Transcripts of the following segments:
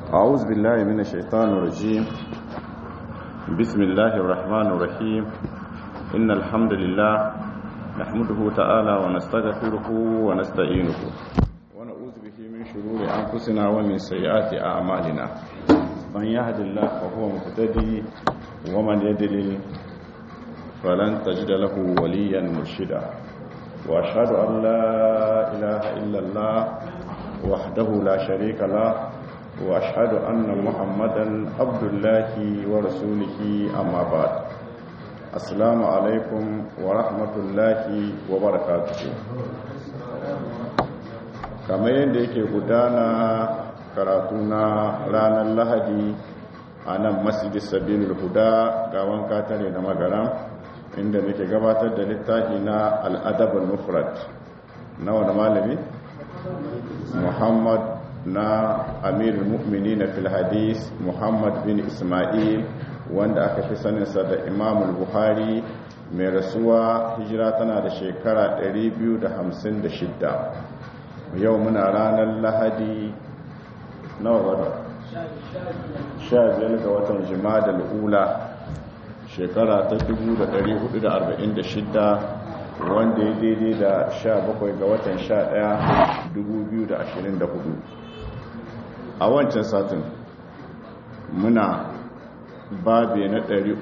أعوذ بالله من الشيطان الرجيم بسم الله الرحمن الرحيم إن الحمد لله نحمده تعالى ونستغفره ونستعينه ونعوذ به من شرور أنفسنا ومن سيئات أعمالنا من يهد الله فهو مهتدي ومن يدلل فلن تجد له وليا مرشدا وأشهد أن لا إله إلا الله وحده لا شريك له وأشهد أن محمدا عبد الله ورسوله أما بعد السلام عليكم ورحمة الله وبركاته kamar yadda yake gudana karatu na ranar lahadi a nan masjidin sabilul huda ga wanka tare da magara inda muke gabatar da littafi na al'adabul mufrad na wani malami muhammad na amirul mu'mini na filhadis muhammad bin ismail wanda aka fi saninsa da imamul buhari mai rasuwa hijira tana da shekara 256 yau muna ranar lahadi nawa wadda sha biyar ga watan jima'a ula shekara ta 1446 wanda ya daidai da 17 ga watan 11 2024 a wancan satin muna babe na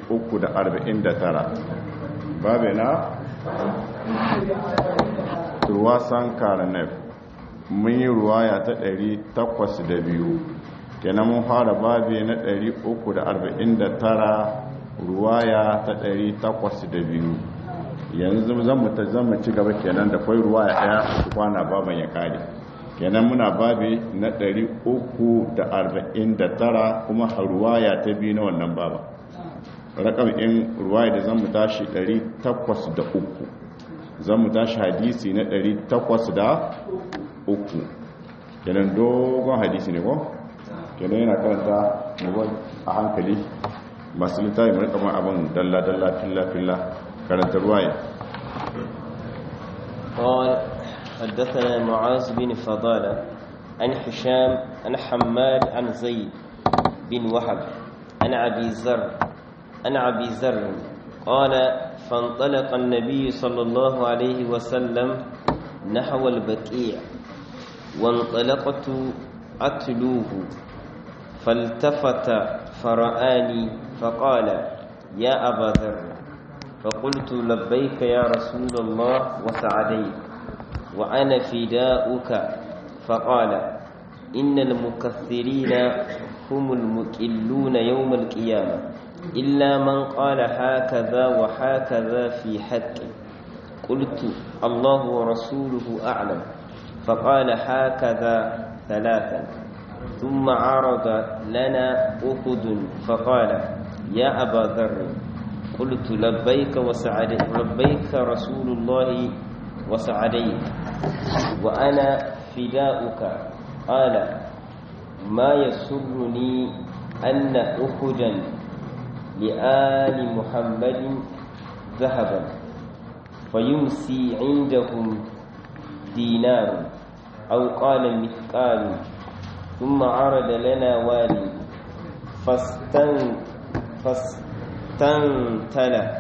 349 babe na ruwasan karanef mun yi ruwaya ta 802 kenan mun fara babe na 349 ruwaya ta 802 yanzu zan mu ta zama ci gaba kenan da kwai ruwaya daya kwana baban ya kare kenan muna babi na 349 kuma ruwaya ta biyu na wannan baba rakam in ruwaya da zan mu tashi 803 zan mu tashi hadisi na 803 kenan dogon hadisi ne ko kenan yana karanta mugon a hankali masu littafi mai kamar abin dalla-dalla filla-filla karanta ruwaya قال حدثنا معاذ بن فضالة عن حشام عن حماد عن زيد بن وهب عن أبي زر عن أبي زر قال فانطلق النبي صلى الله عليه وسلم نحو البكيع وانطلقت أتلوه فالتفت فرآني فقال يا أبا ذر فقلت لبيك يا رسول الله وسعديك وأنا فداؤك فقال إن المكثرين هم المكلون يوم القيامة إلا من قال هكذا وهكذا في حق قلت الله ورسوله أعلم فقال هكذا ثلاثا ثم عرض لنا أخذ فقال يا أبا ذر قلت لبيك وسعديك لبيك رسول الله وسعديك وأنا فداؤك قال ما يسرني أن أخذا لآل محمد ذهبا فيمسي عندهم دينار أو قال مثقال ثم عرض لنا والي فاستن فاستنتل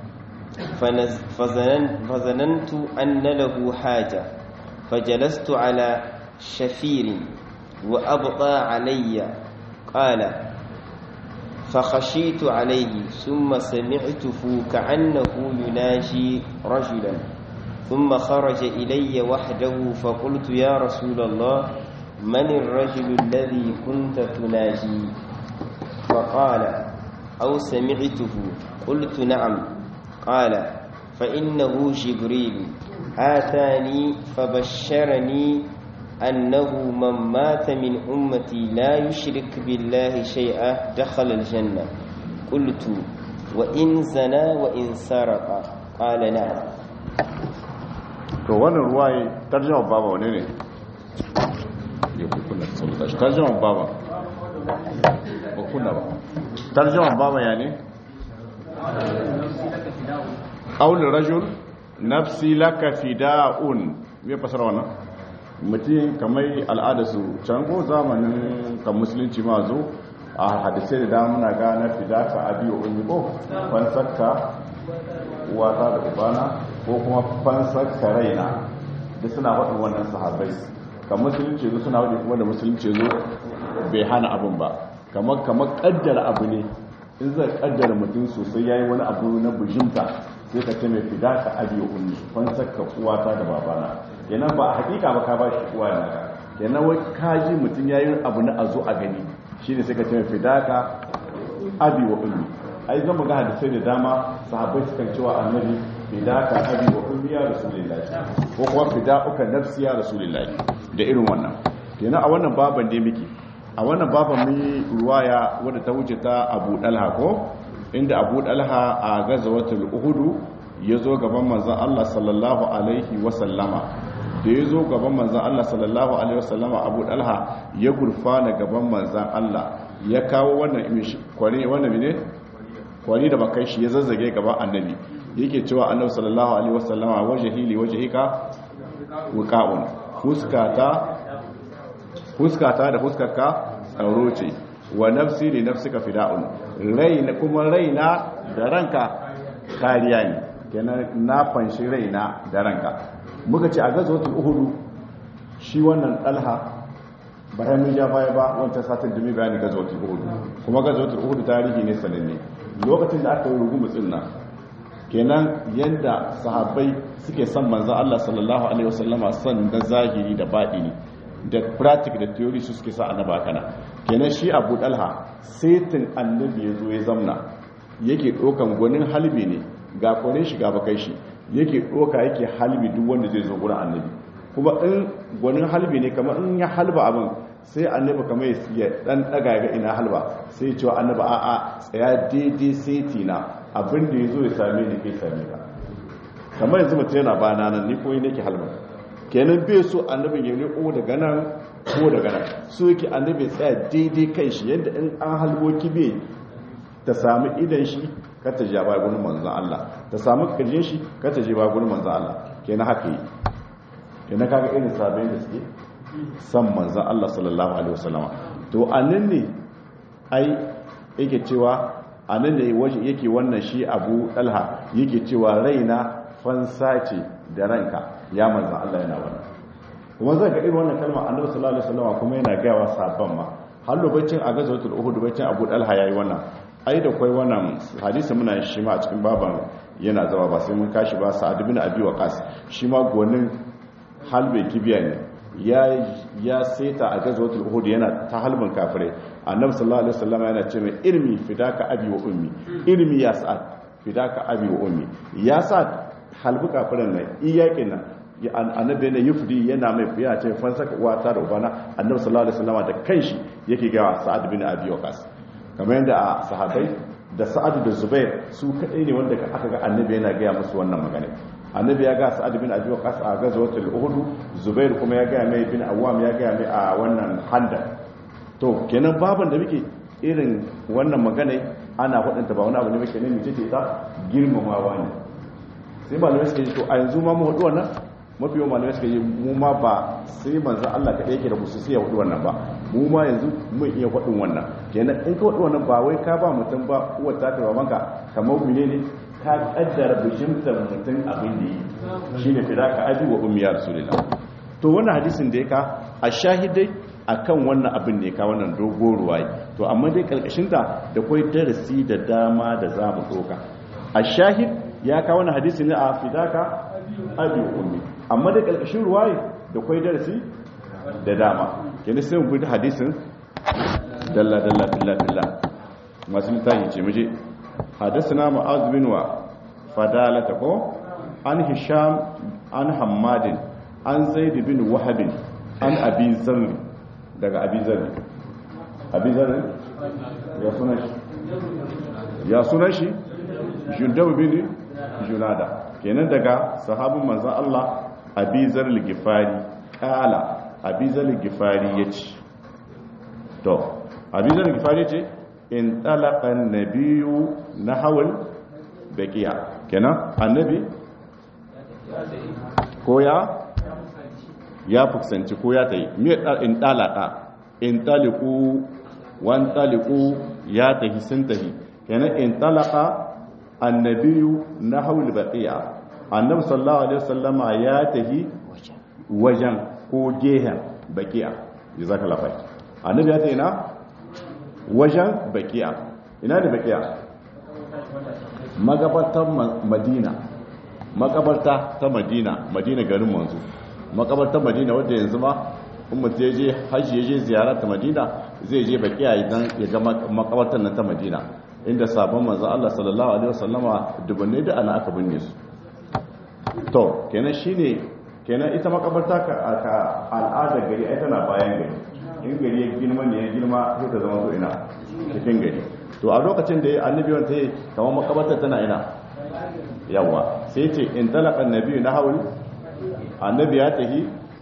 فظننت, فظننت أن له حاجة فجلست على شفير وأبطى علي قال فخشيت عليه ثم سمعته كأنه يناجي رجلا ثم خرج إلي وحده فقلت يا رسول الله من الرجل الذي كنت تناجي فقال أو سمعته قلت نعم قال فإنه جبريل آتاني فبشرني أنه من مات من أمتي لا يشرك بالله شيئا دخل الجنة قلت وإن زنا وإن سرق قال نعم to wannan ruwaye tarjama baba wane ne ya kukuna saboda shi tarjama baba ba kuna ba tarjama baba ya ne qaul rajul nafsi laka fida'un me fasara wannan mutum kamar al'adarsu can ko zamanin kan musulunci ma zo a hadisai da damuna gane fidaka abi wa umi ko fansarka wata da ubana ko kuma fansarka raina da suna waɗin wannan sahabai kan musulunci zo suna waɗin kuma da musulunci zo bai hana abin ba kamar kamar kaddara abu ne in zai kaddara mutum sosai yayi wani abu na bujimta sai ka ce mai fidaka abi wa umi fansarka uwata da babana kenan ba a hakika ba ka ba shi uwa na ka kenan wai kaji mutum yayi abu na azo a gani shine sai ka ce fidaka abi wa ummi ai zan ga hadisai da dama sahabbai sukan cewa annabi fidaka abi wa ummi ya rasulullahi ko kuma fidauka nafsi ya rasulullahi da irin wannan kenan a wannan baban da miki a wannan baban mun yi ruwaya wadda ta wuce ta Abu Dalha ko inda Abu Dalha a gazawatul Uhud ya zo gaban manzon Allah sallallahu alaihi wa sallama da ya zo gaban manzan Allah sallallahu Alaihi wasallama abu dalha ya gurfana gaban manzan Allah ya kawo wannan kwari wannan ne kwari da bakai shi ya zazzage gaban annabi yake cewa annabi sallallahu Alaihi wasallama waje hili waje hika wuka'un fuskata fuskata da fuskarka tsaro ce wa nafsi ne nafsika fida'un raina kuma raina da ranka kariya ne kenan na fanshi raina da ranka muka ce a gazotul uhudu shi wannan dalha bayan mun ja baya ba wancan satin da mai bayani gazotul uhudu kuma gazotul uhudu tarihi ne sananne lokacin da aka yi rugumutsin nan kenan yadda sahabbai suke son manzo Allah sallallahu alaihi wasallama son da zahiri da baɗini da pratic da theory su suke sa annaba kana kenan shi Abu Dalha saitin annabi ya zo ya zamna yake ɗaukan gwanin halbi ne ga kwanin shi ga bakai shi yake ɗoka yake halbi duk wanda zai zo gurin annabi kuma in gwanin halbi ne kamar in ya halba abin sai annabi kamar ya dan daga ga ina halba sai cewa annabi a'a tsaya daidai sai tina abin da ya zo ya same ni kai same ka kamar yanzu mutum yana ba nan ni ko nake halba kenan bai so annabin ya riko daga nan ko daga nan so yake annabi ya tsaya daidai kai shi yadda in an halbo kibe ta sami idan shi ka ta ja ba gurin manzon Allah ta sami kirjin shi ka ta je ba gurin manzon Allah kenan haka yi kenan kaga irin sabbin da suke san manzon Allah sallallahu alaihi wasallam to anan ne ai yake cewa anan ne waje yake wannan shi Abu Talha yake cewa raina fansa ce da ranka ya manzon Allah yana wannan kuma zan ga irin wannan kalma Annabi sallallahu alaihi wasallam kuma yana ga wa sabban ma har lokacin a gazawatul Uhud bacin Abu Talha yayi wannan ai da kwai wannan hadisi muna shi ma a cikin baban yana zama ba sai mun kashi ba sa'ad bin abi waqas shi ma gonin halbe kibiya ne ya ya seta a gazwatul uhud yana ta halbin kafirai annabi sallallahu alaihi wasallam yana ce mai ilmi fidaka abi wa ummi ilmi ya sa'ad fidaka abi wa ummi ya sa'ad halbu kafiran nan iyakin nan annabi yana yufdi yana mai fiya ce fansaka uwata da ubana annabi sallallahu alaihi wasallam da kanshi yake ga sa'ad bin abi waqas kamar yadda a sahabai da sa'adu da zubair su kaɗai ne wanda aka ga annabi yana gaya musu wannan magana annabi ya ga sa'adu bin abi waqas a gazwatul uhud zubair kuma ya gaya mai bin awwam ya gaya mai a wannan handa to kenan baban da muke irin wannan magana ana faɗinta ba wani abu ne muke ne mu ce ta girmamawa ne sai malamai suka yi to a yanzu ma mu hudu wannan mafi yawan malamai suka yi mu ma ba sai manzan Allah kaɗai yake da musu sai ya hudu wannan ba mu ma yanzu mun iya faɗin wannan kenan in ka hudu wannan ba wai ka ba mutum ba uwar ta ta banka kamar mene ne ka kaddara bijimtar mutum abin da yi shine fidaka abi wa ummi ya rasulullah to wannan hadisin da ya ka a shahidai akan wannan abin da ya ka wannan dogo ruwayi to amma dai karkashin ta da kai darasi da dama da za mu doka a shahid ya ka wannan hadisi ne a fidaka abi wa ummi amma dai karkashin ruwayi da kai darasi da dama kenan sai mu bi hadisin dalla dalla billa billa masu littafi ce muje حدثنا معاذ بن فدالة عن هشام عن حماد عن زيد بن وهب عن أبي ذر daga أبي ذر أبي ذر يا سنش يا سنش جندب بن جنادة kenan daga sahabin manzon Allah Abi Zar al-Ghifari kala Abi Zar al-Ghifari yace to Abi Zar al-Ghifari yace in talakan nabiyu na hawal bakiya kenan annabi ko ya ya fuskanci ko ya tayi me in dalaka in taliqu wan taliqu ya tahi sun tahi kenan in talaka annabiyu nahawul baqiya annabi sallallahu alaihi wasallama ya tahi wajen ko gehen baqiya jazakallahu khair annabi ya tahi na wajen baqiya ina ne baqiya magabatar madina makabarta ta madina madina garin manzo makabartar madina wadda yanzu ma in mutum ya je hajji ya je ziyara ta madina zai je bakiya idan ya ga makabartar nan ta madina inda sabon manzo Allah sallallahu alaihi wasallama dubanne da ana aka binne su to kenan shine kenan ita makabarta ka al'adar gari ai tana bayan gari in gari ya girma ne ya girma sai ta zama so ina cikin gari to a lokacin da annabi wanda ya kamar makabartar tana ina yawa sai ce in talaka annabi na hauli annabi ya tahi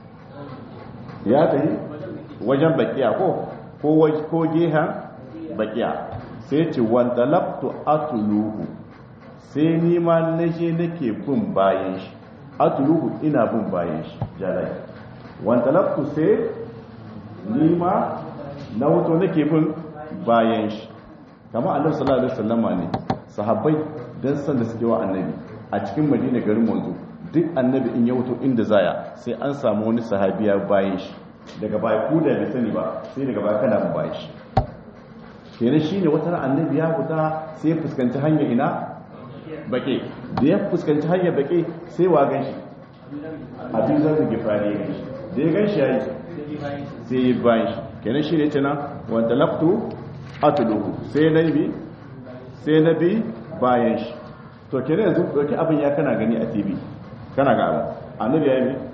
ya tahi wajen bakiya ko ko ko gehan bakiya sai ce wanda laftu atuluhu sai ni ma naje nake bin bayan shi atuluhu ina bin bayan shi jalai wanda laftu sai ni ma na wato nake bin bayan shi kamar annabi sallallahu alaihi wasallama ne sahabbai dan san da suke wa annabi a cikin madina garin manzo duk annabi in ya wuto inda zaya sai an samu wani sahabiya bayan shi daga baya ku da bai sani ba sai daga baya kana bin bayan shi kenan shine wata ran annabi ya fita sai ya fuskanci hanya ina bake da ya fuskanci hanya bake sai wa ganshi abin zan da gifari ya ganshi da ya ganshi yayi sai ya bayan shi kenan shine tana wanda laftu atluhu sai nabi sai nabi bayan shi to kenan yanzu dauki abin ya kana gani a TV kana ga abin annabi ya yi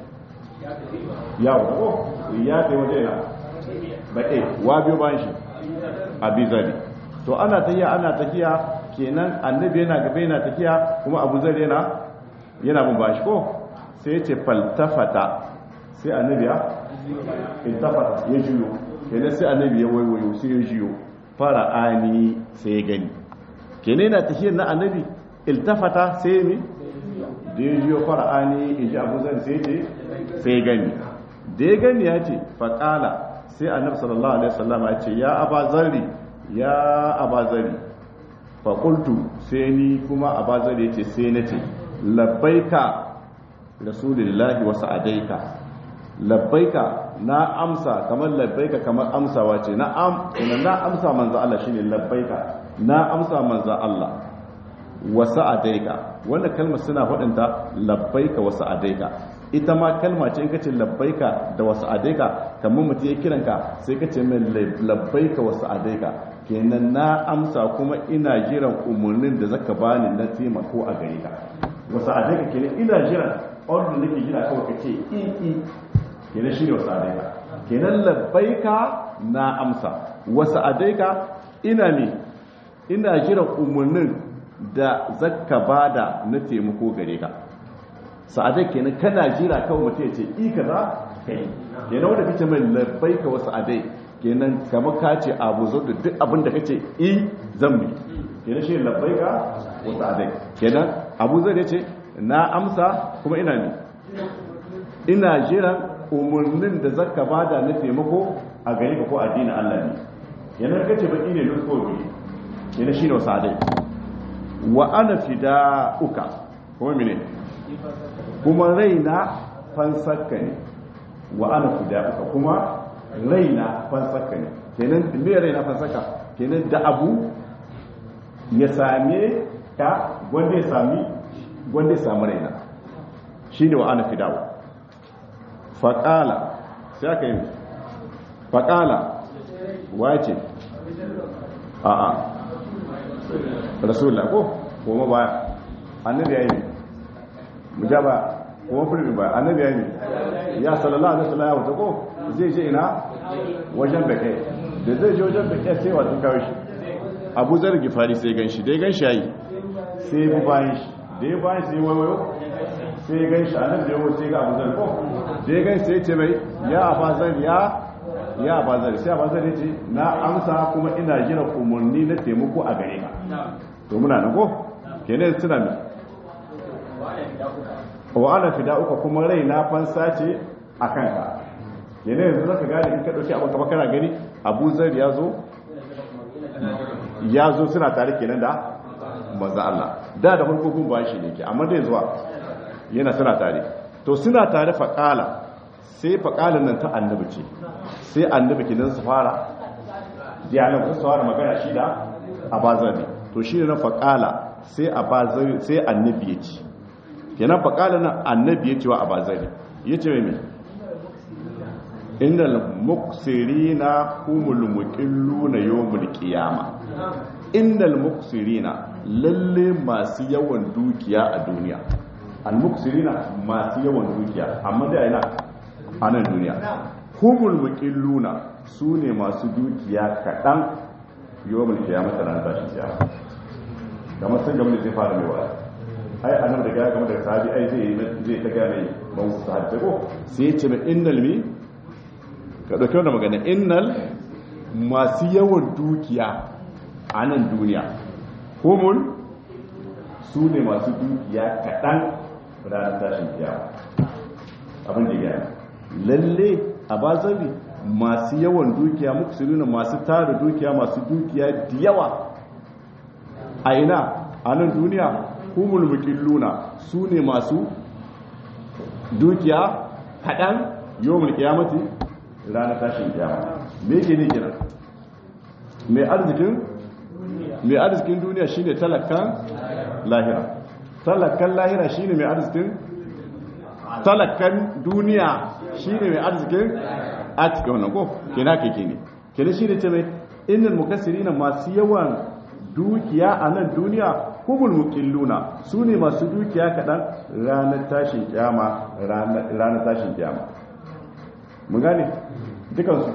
ya ko ya kai waje na baƙe wa biyo bayan shi abi zari to ana tafiya ana tafiya kenan annabi yana gaba yana tafiya kuma abu zari yana yana bin bashi ko sai ya ce faltafata sai annabi ya iltafata ya juyo kenan sai annabi ya waiwayo sai ya juyo fara ani sai ya gani kenan yana tafiyar na annabi iltafata sai ya mi da ya juyo fara ani in ji abu zari sai ce sai ya gani da ya gani ya ce faƙala sai annabi sallallahu alaihi wasallam ya ce ya abazari ya abazari fa qultu sai ni kuma abazari yace sai nace labbaika rasulullahi wa sa'adaika labbaika na amsa kamar labbaika kamar amsawa ce na am ina na amsa manzo Allah shine labbaika na amsa manzo Allah wa sa'adaika wannan kalmar suna faɗinta labbaika wa sa'adaika ita ma kalma ce in ka ce labbaika da wasu adaika kamar mutum ya kiranka sai ka ce mai labbaika wasu adaika kenan na amsa kuma ina jiran umarnin da zaka bani na taimako a gare ka wasu adaika kenan ina jiran ordin da ke jira kawai ka ce i i kenan shi ne wasu adaika kenan labbaika na amsa wasu adaika ina ne ina jiran umarnin da zaka bada na taimako gare ka sa'adai kenan kana jira kawai mutum ya ce i kaza kai kenan wanda kace mai labbai ka wasu adai kenan kamar ka ce abu zo da duk abin da kace i zan bi kenan shi labbai ka wasu adai kenan abu zai ce na amsa kuma ina ne ina jiran umarnin da zaka bada na taimako a gare ka ko addinin Allah ne kenan kace baki ne lusko bi kenan shi ne wasu adai wa ana fida'uka kuma mene kuma raina fansakka ne wa ana fida'uka kuma raina fansakka ne kenan me raina fansakka kenan da abu ya same ka wanda ya sami wanda ya sami raina shine wa ana fida'u faqala sai aka yi faqala wace a'a rasulullah ko kuma baya annabi ya yi mujaba kuma fulmi ba annabi ya yi ya sallallahu alaihi wasallam ya wuce ko zai je ina wajen bake da zai je wajen bake sai wato kawo shi abu zar gifari sai gan shi dai gan shi yayi sai bu bayan shi da ya bayan sai wayo sai gan shi annabi da yawo sai ga abu zar ko da ya gan sai ce mai ya abazar ya ya abazar sai abazar ya ce na amsa kuma ina jira umarni na taimako a gare ka to muna nan ko kenan suna mai wa ana fida'uka kuma rai na fansa ce a kanka yana yanzu zaka gane in ka dauki abu kama kana gani abu zar ya zo ya zo suna tare kenan da manzo Allah da da farko gun ba shi ne ke amma dai zuwa yana suna tare to suna tare faqala sai faqalan nan ta annabi ce sai annabi kidan su fara dialog su fara magana shi da abazari to shi ne na faqala sai abazari sai annabi ya ce kenan faqala nan annabi ya ce wa abazari yace mai innal muqsirina humul muqilluna yawmul qiyama innal muqsirina lalle masu yawan dukiya a duniya al muqsirina masu yawan dukiya amma da yana a nan duniya humul muqilluna sune masu dukiya kadan yawmul qiyama ran tashi kiyama kamar sun gaba da zai fara mai wa'azi ai annabi da ga kamar da sahabi ai zai zai ta ga mai ban sahabi ko sai ya ce mai innal mi ka ɗauki wanda magana innal masu yawan dukiya a nan duniya homon su ne masu dukiya kaɗan ranar tashin kiyama abin da gaya lalle a bazari masu yawan dukiya muku su nuna masu tara dukiya masu dukiya da yawa a ina a nan duniya humul mukilluna su ne masu dukiya kaɗan yawon kiyamati ranar tashin kiyama me yake ne kira mai arzikin mai arzikin duniya shine talakan lahira talakan lahira shine mai arzikin talakan duniya shine mai arzikin a cikin wannan ko kina keke ne kina shine ce mai innal mukassirina masu yawan dukiya a nan duniya humul muqilluna su ne masu dukiya kaɗan ranar tashin kiyama ranar tashin kiyama mun gane dukansu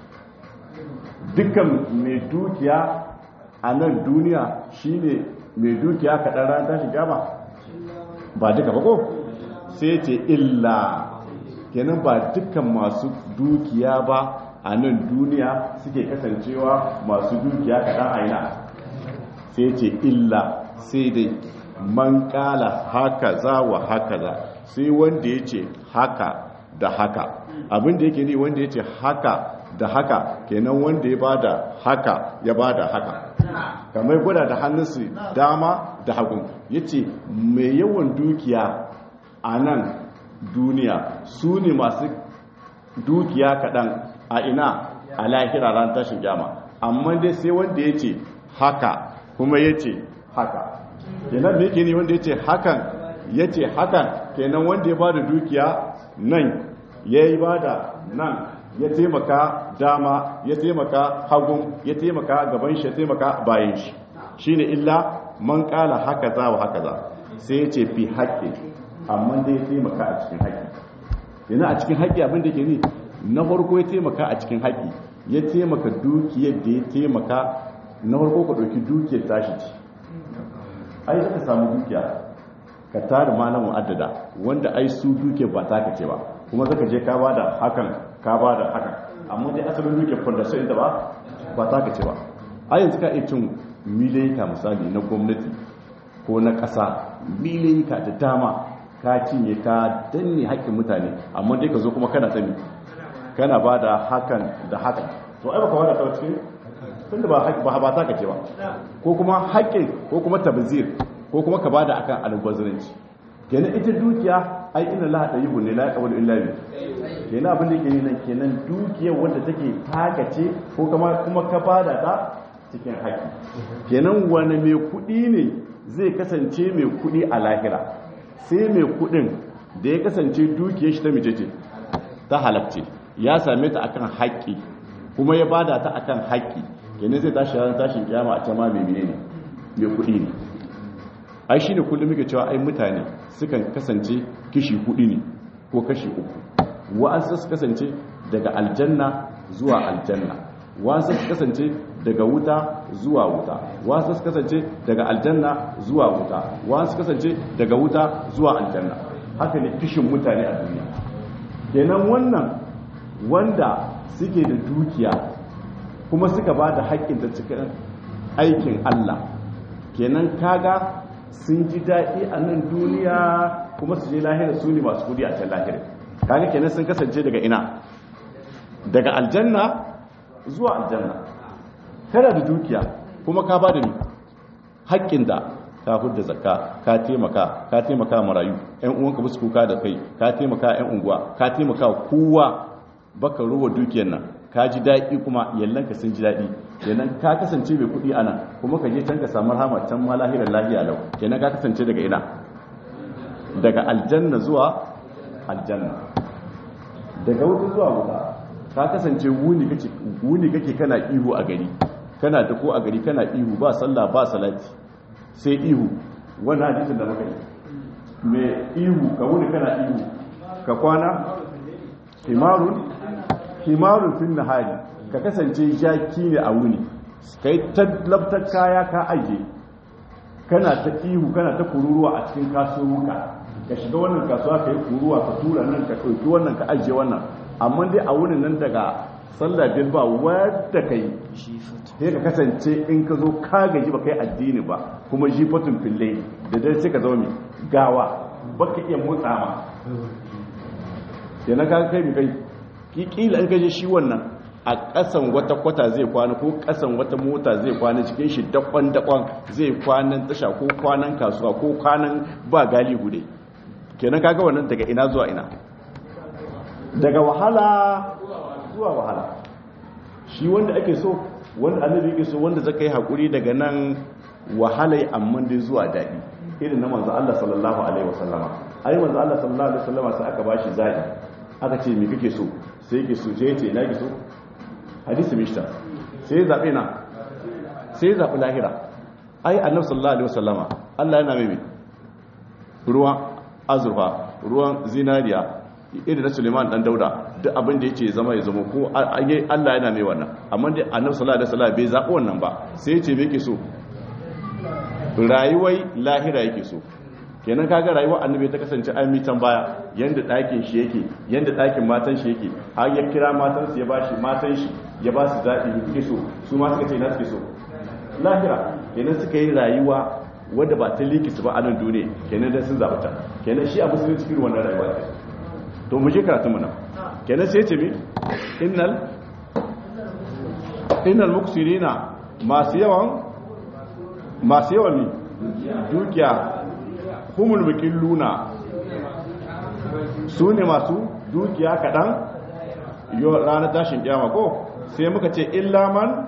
dukkan mai dukiya a nan duniya shine mai dukiya kaɗan ran tashi gama ba duka ba ko sai ce illa kenan ba dukkan masu dukiya ba a nan duniya suke kasancewa masu dukiya kaɗan aina sai ce illa sai dai man kala haka za wa haka za sai wanda ya ce haka da haka abin da yake ne wanda ya ce haka da haka kenan wanda ya bada haka ya bada haka kamar gwada da hannunsu dama da hagun ya ce mai yawan dukiya a nan duniya su ne masu dukiya kaɗan a ina a lahira ran tashin gyama amma dai sai wanda ya ce haka kuma ya ce haka kenan me ke ne wanda ya ce hakan ya ce hakan kenan wanda ya bada dukiya nan ya yi bada nan ya taimaka dama ya taimaka hagun ya taimaka gaban shi ya taimaka bayan shi shine illa man kala haka za wa haka za sai ya ce fi haƙƙi amma dai ya taimaka a cikin haƙƙi yana a cikin haƙƙi abin da ke ni na farko ya taimaka a cikin haƙƙi ya taimaka dukiyar da ya taimaka na farko ka ɗauki dukiyar tashi ce ai zaka samu dukiya ka tara malamin addada wanda ai su dukiyar ba ta ce ba kuma zaka je ka bada hakan ka bada hakan amma dai asalin dukiyar fondation ita ba ba ta ce ba a yanzu ka iya cin milayika misali na gwamnati ko na ƙasa milayika da dama ka cinye ka danne haƙƙin mutane amma dai ka zo kuma kana sani kana ba da hakan da hakan to ai baka wada ta cikin tun da ba ba ta kace ba ko kuma haƙƙin ko kuma tabzir ko kuma ka bada akan albazuranci kenan ita dukiya ai inna la tayyibun ne la yaqbalu illa bi kenan abin da yake nan kenan dukiyar wanda take takace ko kuma kuma ka bada ta cikin haƙƙi kenan wani mai kuɗi ne zai kasance mai kuɗi a lahira sai mai kuɗin da ya kasance dukiyar shi ta mijece ta halabce ya same ta akan haƙƙi kuma ya bada ta akan haƙƙi kenan zai tashi ranar tashin kiyama a can ma mai ne mai kuɗi ne ai shine kullum muke cewa ai mutane sukan kasance kishi kuɗi ne ko kashi uku wa'ansu su kasance daga aljanna zuwa aljanna wa'ansu su kasance daga wuta zuwa wuta wa'ansu su kasance daga aljanna zuwa wuta wa'ansu su kasance daga wuta zuwa aljanna haka ne kishin mutane a duniya kenan wannan wanda suke da dukiya kuma suka ba da haƙƙin da cikin aikin Allah kenan kaga sun ji daɗi a nan duniya kuma su je lahira su ne masu kudi a can lahira kaga kenan sun kasance daga ina daga aljanna zuwa aljanna kana da dukiya kuma ka ba da ni haƙƙin da ka hudda zakka ka taimaka ka taimaka marayu ƴan uwanka ba su kuka da kai ka taimaka ƴan unguwa ka taimaka kowa baka ruwa dukiyar nan ka ji daɗi kuma yallanka sun ji daɗi kenan ka kasance mai kuɗi ana kuma ka je can ka samu rahama can ma lahirar lahiya lau kenan ka kasance daga ina daga aljanna zuwa aljanna daga wuta zuwa wuta ka kasance wuni kake wuni kake kana ihu a gari kana da ko a gari kana ihu ba sallah ba salati sai ihu wannan hadisin da muka yi me ihu ka wuni kana ihu ka kwana himarun himarun fin nahari ka kasance jaki ne a wuni kai talabtar kaya ka aje kana ta ihu kana ta kururuwa a cikin kasuwa ka shiga wannan kasuwa ka yi kuruwa ka tura nan ka ɗauki wannan ka ajiye wannan amma dai a wurin nan daga sallah biyar ba wadda ka yi sai ka kasance in ka zo ka gaji ba kai addini ba kuma jifatun fille da dai sai ka zama mai gawa ba ka iya motsa ma yana ka kai mai kai kila in ka je shi wannan a ƙasan wata kwata zai kwana ko ƙasan wata mota zai kwana cikin shi dakon-dakon zai kwanan tasha ko kwanan kasuwa ko kwanan ba gali gude kenan kaga wannan daga ina zuwa ina daga wahala zuwa wahala shi wanda ake so wanda annabi yake so wanda zaka yi hakuri daga nan wahalai amma dai zuwa daɗi irin na manzo Allah sallallahu alaihi wasallama ai manzo Allah sallallahu alaihi wasallama sai aka bashi zabi aka ce me kake so sai yake so je ce na yake so hadisi mishta sai ya zabe na sai ya zabi lahira ai annabi sallallahu alaihi wasallama Allah yana mai ruwan azurfa ruwan zinariya irin na Suleiman dan Dauda duk abin da yake zama ya zama ko Allah yana mai wannan amma dai Annabi sallallahu alaihi wasallam bai zabi wannan ba sai ya ce me yake so rayuwai lahira yake so kenan kaga rayuwar annabi ta kasance an mitan baya yanda ɗakin shi yake yanda ɗakin matan shi yake har ya kira matan su ya bashi matan shi ya ba su zaɓi ne suke so su ma suka ce na suke so lahira kenan suka yi rayuwa wadda ba ta liki su ba a nan duniya kenan dan sun zaɓa ta kenan shi a musulunci cikin wannan rayuwa ne to mu je karatun mu nan kenan sai ce mi innal innal muksirina masu yawan masu yawan mi dukiya humul luna su ne masu dukiya kaɗan ranar tashin kyama ko sai muka ce illaman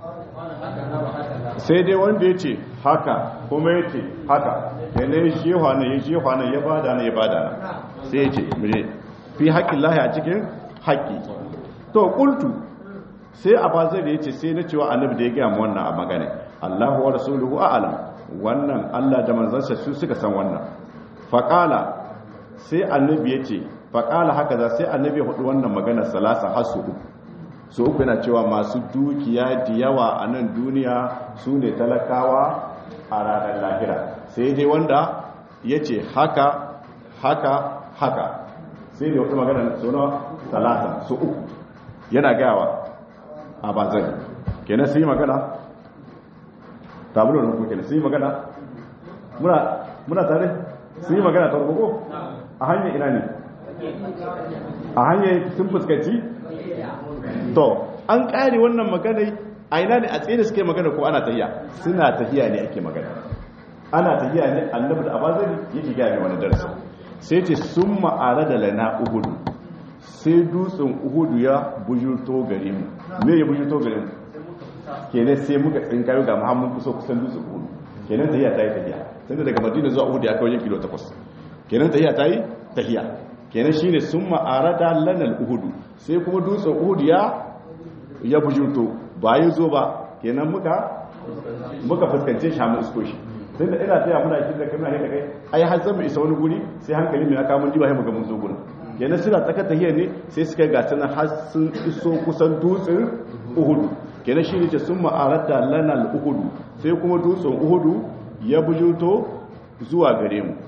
sai dai wanda ya ce haka kuma ya ce haka yana ya shewa na ya shewa na ya bada na ya bada na sai ya ce mire fi haƙƙin lahi a cikin haƙƙi to ƙultu sai a bazar da ya ce sai na cewa annabi da ya gaya mu wannan a magana allahu wa rasuluhu a'alam wannan Allah da manzansa su suka san wannan faƙala sai annabi ya ce faƙala haka za sai annabi ya hudu wannan magana salasa har su uku su uku yana cewa masu dukiya da yawa a nan duniya su ne talakawa a ranar lahira sai dai wanda ya ce haka haka haka sai da wata magana suna talata su uku yana gawa a bazari kenan sai magana tabulo da kuke sun yi magana muna tare sun yi magana ta rukuku a hanyar ina ne a hanyar sun fuskanci to an kare wannan magana a ina ne a tsaye da suke magana ko ana tahiya suna tahiya ne ake magana ana tahiya ne annabi da abazari yake gaya wani darasi sai ce sun ma'ara da lana uhudu sai dutsen uhudu ya bujurto gare mu me ya bujurto gare mu kenan sai muka tsinkayo ga muhammadu kusa kusan dutse uhudu kenan tahiya ta yi tahiya tunda daga madina zuwa uhudu ya kai wajen kilo takwas kenan tahiya ta yi tahiya kenan shine sun ma'arada lanal uhudu sai kuma dutsen uhudu ya ya bujurto ba yi zo ba kenan muka muka fuskance shi hamu isko shi tun da ina taya muna kin da kana da kai ai har zan mu isa wani guri sai hankali mai aka mun diba sai muga mun zo gurin kenan suna tsaka tahiya ne sai suka ga tana har sun iso kusan dutsen uhudu kenan shi ne ce sun ma'arada lanal uhudu sai kuma dutsen uhudu ya bujuto zuwa gare mu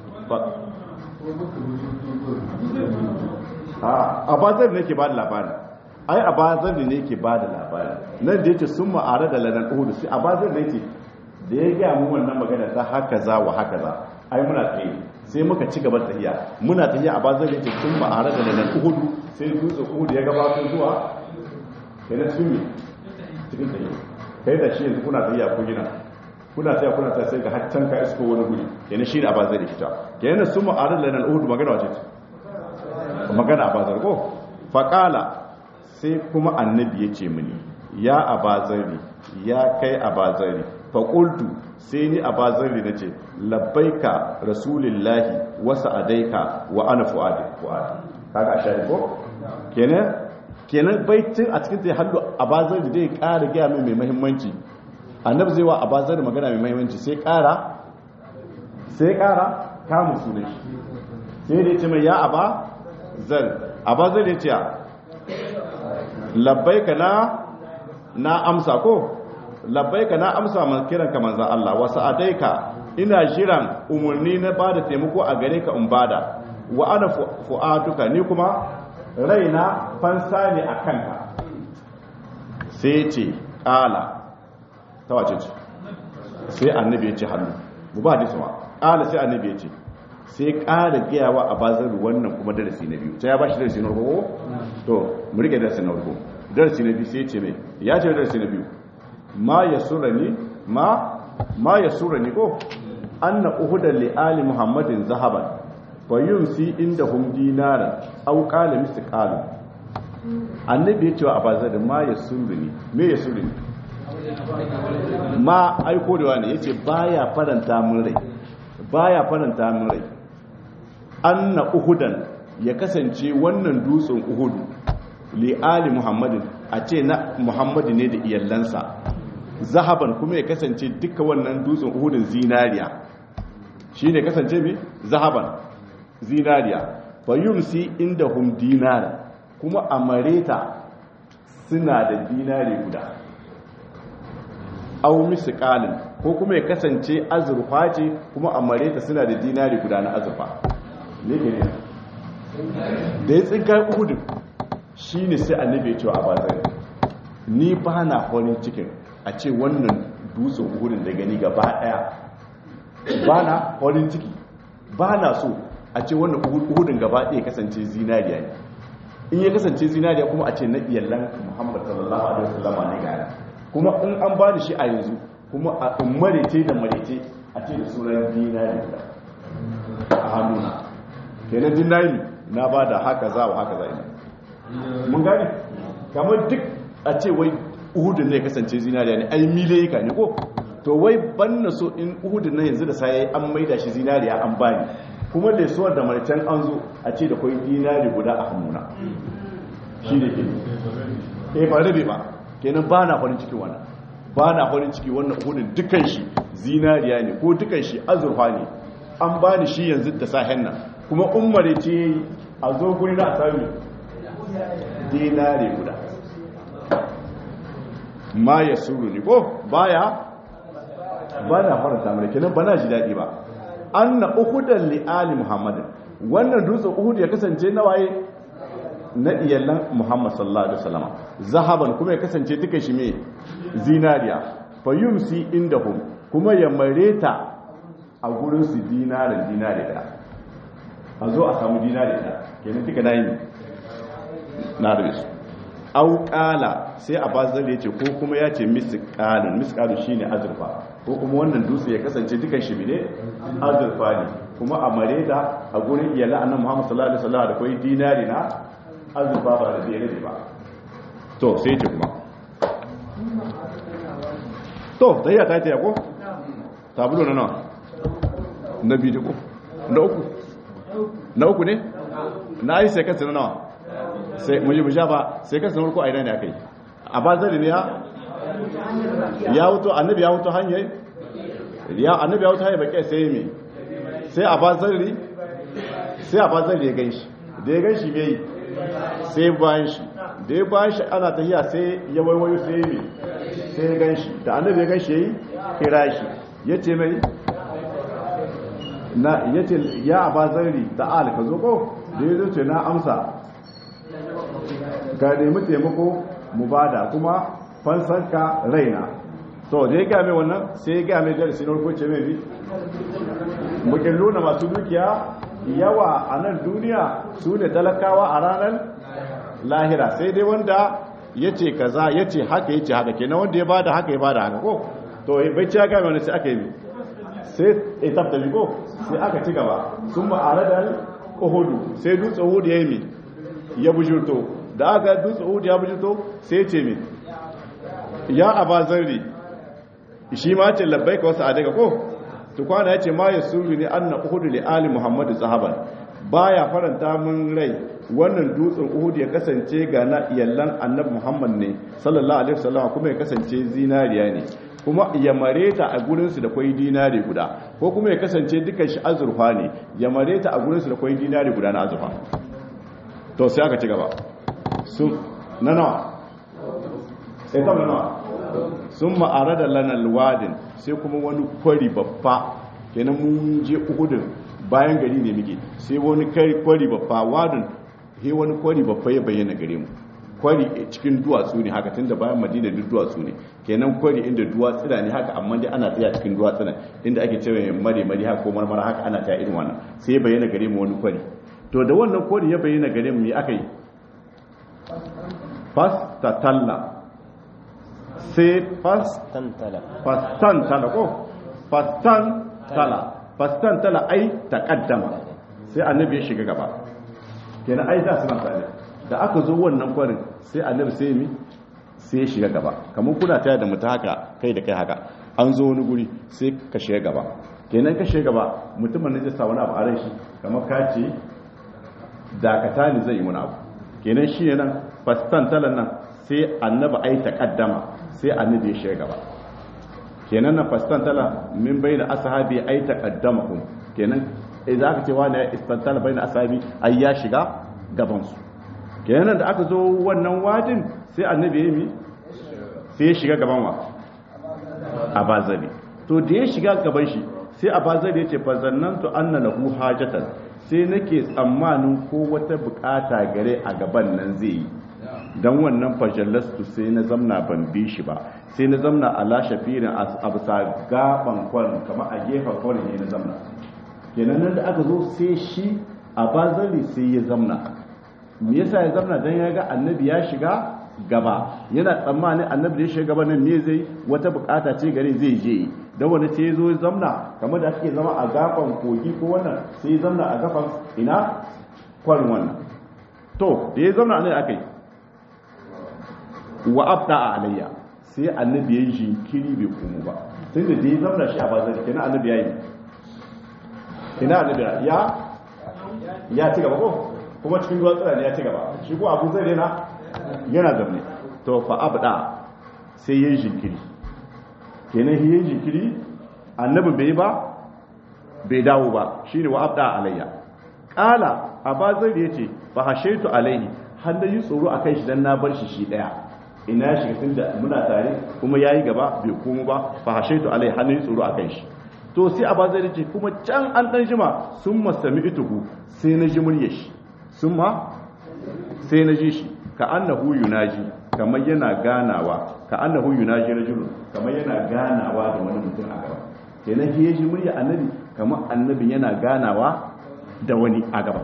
a bazar ne ke ba da labari ai a bazar ne ke ba da labari nan da yake sun ma'arada lanal uhudu sai a bazar ne ce da ya gaya mu wannan magana ta haka za wa haka za ai muna tsaye sai muka ci gaba tahiya muna tahiya a bazar yace tun ba a rada da nan uhudu sai dutse uhudu ya gabato zuwa kenan sun yi cikin tahiya kai da shi yanzu kuna tahiya ku gina kuna tahiya kuna tahiya sai ga haccan ka isko wani guri kenan shi ne a bazar fita kenan sun ma a rada da nan uhudu magana wace ce magana a bazar ko faƙala sai kuma annabi ya ce mini ya abazari ya kai abazari faƙultu sai ni abazari na ce labbaika rasulillahi wasu adaika wa ana fu'adi fu'adi kaga a shari ko kenan kenan baitin a cikin ta hallu abazari zai ƙara gaya mai mai mahimmanci annabi zai wa abazari magana mai mahimmanci sai ƙara sai ƙara kamun sunan shi sai da ya ce mai ya aba zar abazari ya ce labbaika na na amsa ko labbaika na amsa man kiran ka manzon Allah wa sa'adaika ina jiran umurni na bada taimako a gare ka in bada wa ana fu'atuka ni kuma raina fansa ne a kanka sai ce kala ta wace ce sai annabi ya ce hannu mu ba hadisi ma kala sai annabi ya ce sai ƙara giyawa a bazar wannan kuma darasi na biyu ta ya ba shi darasi na farko to mu rike darasi na farko darasi na biyu sai ce mai ya ce darasi na biyu ma ya sura ni ma ma ya sura ni ko anna uhudan li ali muhammadin zahaban fa yumsi inda hum dinaran aw qala misqalu annabi ya ce wa abazar ma ya sura ni me ya sura ni ma aiko da wani yace baya faranta mun rai baya faranta mun rai anna uhudan ya kasance wannan dutsen uhudu li ali muhammadin a ce na muhammadu ne da iyallansa zahaban kuma ya kasance duka wannan dutsen uhudun zinariya shi ne kasance mai zahaban zinariya fayumsi inda hum dinara kuma a mareta suna da dinari guda au misqalin ko kuma ya kasance azurfa ce kuma a mareta suna da dinari guda na azurfa ne ke ne da ya tsinka uhudun shi ne sai annabi ya ce a bazari ni ba na farin cikin a ce wannan dutsen uhudun da gani gaba daya ba na farin ciki ba na so a ce wannan uhudun gaba daya kasance zinariya ne in ya kasance zinariya kuma a ce na iyallan muhammad sallallahu alaihi wasallama ne gana kuma in an ba da shi a yanzu kuma a marece da marece a ce da sunan dinari a hannuna kenan dinari na ba da haka za wa haka za ina mun gane kamar duk a ce wai uhudun ne kasance zinariya ne ai milayika ne ko to wai ban na so in uhudun na yanzu da sai an maida shi zinariya an bani kuma lesuwar da marcan an zo a ce da kwai dinari guda a hannuna shi ne ke eh ba rabe ba kenan ba na farin ciki wannan ba na farin ciki wannan uhudun dukan shi zinariya ne ko dukan shi azurfa ne an bani shi yanzu da sahen nan kuma umare ce a zo guri na a sami dinari guda ma ya suru ne ko baya ba na faranta mai kenan ba na ji daɗi ba an na uhudan li'ali muhammadin wannan dutsen uhud ya kasance na waye na iyalan muhammad sallallahu alaihi wasallama zahaban kuma ya kasance duka shi mai zinariya fa yumsi indahum kuma ya mareta a gurin su dinarin dinari da a zo a samu dinari da kenan duka na yi na da su auƙala sai a bazar ya ce ko kuma ya ce misƙalin misƙalin shi ne azurfa ko kuma wannan dutse ya kasance dukan shi ne azurfa ne kuma a mare da a gurin iyala annan muhammad sallallahu alaihi wasallam da kwai dinari na azurfa ba da biyar ne ba to sai ce kuma to da iya ta ce ko tabulo na nawa na biyu ko na uku na uku ne na yi sai kansa na nawa sai mu yi mu ba sai kansa na uku a ina ne aka yi a bazari ne ya ya wuto annabi ya wuto hanyar ya annabi ya wuto hanyar baƙi sai me sai a bazari sai a bazari ya gan shi da ya gan shi mai sai bayan shi da ya bayan shi ana tafiya sai ya waiwayo sai me sai ya gan shi da annabi ya gan shi ya yi kira shi ya ce mai na ya ce ya a bazari ta'ala ka zo ko da ya zo ce na amsa ga nemi taimako mu bada kuma fansanka raina to da ya gaya mai wannan sai ya gaya mai darasi na farko ce mai bi mukilluna masu dukiya yawa a nan duniya su ne talakawa a ranar lahira sai dai wanda ya ce kaza ya ce haka ya ce haka kenan wanda ya bada haka ya bada haka ko to bai ci haka wani sai aka yi sai etap da ko sai aka ci gaba sun ma'ara da uhudu sai dutse uhudu ya yi mi ya bujurto da aka dutse uhudu ya bujurto sai ce mi ya aba zarri shi ma ce labbai ka wasu a daga ko tukwana ya ce ma ya suru ne an na uhudu li ali muhammadu zahaban baya faranta mun rai wannan dutsen uhudu ya kasance ga na iyallan annabi muhammad ne sallallahu alaihi wasallam kuma ya kasance zinariya ne kuma ya mare ta a gurinsu da kwai dinari guda ko kuma ya kasance dukan shi azurfa ne ya mare ta a gurinsu da kwai dinari guda na azurfa to sai aka ci gaba sun na nawa sai ta nawa sun ma'ara da lanar wadin sai kuma wani kwari babba kenan mun je uhudun bayan gari ne muke sai wani kwari babba wadin he wani kwari babba ya bayyana gare mu kwari cikin duwatsu ne haka tunda bayan madina duk duwatsu ne kenan kwari inda duwatsuna ne haka amma dai ana tsaya cikin duwatsuna inda ake cewa mare mare haka ko marmara haka ana tsaya irin wannan sai ya bayyana gare mu wani kwari to da wannan kwari ya bayyana gare mu me aka yi fas tatalla sai fas tantala fastan tala ko fastan tala fastan tala ai taqaddama sai annabi ya shiga gaba kenan ai da suna tare da aka zo wannan kwarin sai annabi sai mi sai ya shiga gaba kamar kuna taya da mutum haka kai da kai haka an zo wani guri sai ka shiga gaba kenan ka shiga gaba mutumin ne zai sa wani abu a ran shi kamar ka ce dakata ne zai yi wani abu kenan shi ne nan fastan talan nan sai annabi ai taqaddama sai annabi ya shiga gaba kenan na fastan tala min bayna ashabi ai taqaddamahum kenan idan aka ce wani istantala bayna ashabi ai ya shiga gaban su kenan da aka zo wannan wadin sai annabi ya yi sai ya shiga gaban wa abazali to da ya shiga gaban shi sai abazali ya ce fa zannantu anna lahu hajatan sai nake tsammanin ko wata bukata gare a gaban nan zai yi don wannan fajallastu sai na zamna ban bi shi ba sai na zamna a lashe firin a bisa gaban kwarin kama a gefen kwarin ne na zamna kenan nan da aka zo sai shi a bazali sai ya zamna me yasa ya zamna don ya ga annabi ya shiga gaba yana tsammanin annabi da ya shiga gaba nan me zai wata bukata ce gare zai je don wani sai ya zo ya zamna kamar da ake zama a gaban kogi ko wannan sai ya zamna a gaban ina kwarin wannan to da ya zamna ne aka yi wa abda a alayya sai annabi ya yi jinkiri bai komo ba tun da da ya zamna shi a bazar kenan annabi ya yi kina annabi ya ya ci gaba ko kuma cikin ruwan tsira ne ya ci gaba shi ko abu zai rena yana zamne to fa abda sai ya yi jinkiri kenan shi ya yi jinkiri annabi bai ba bai dawo ba shine wa abda alayya kala abazar ya ce fa hashaitu alaihi har da yi tsoro a kai shi dan na bar shi shi daya ina ya shiga tun da muna tare kuma ya yi gaba bai komo ba fa hashaitu alai har da yi tsoro a kai shi to sai a bazar ce kuma can an dan jima sun masami ituhu sai na ji murya shi sun ma sai na ji shi ka annahu yunaji kamar yana ganawa ka annahu yunaji rajulun kamar yana ganawa da wani mutum a gaba kenan ya ji murya annabi kamar annabi yana ganawa da wani a gaba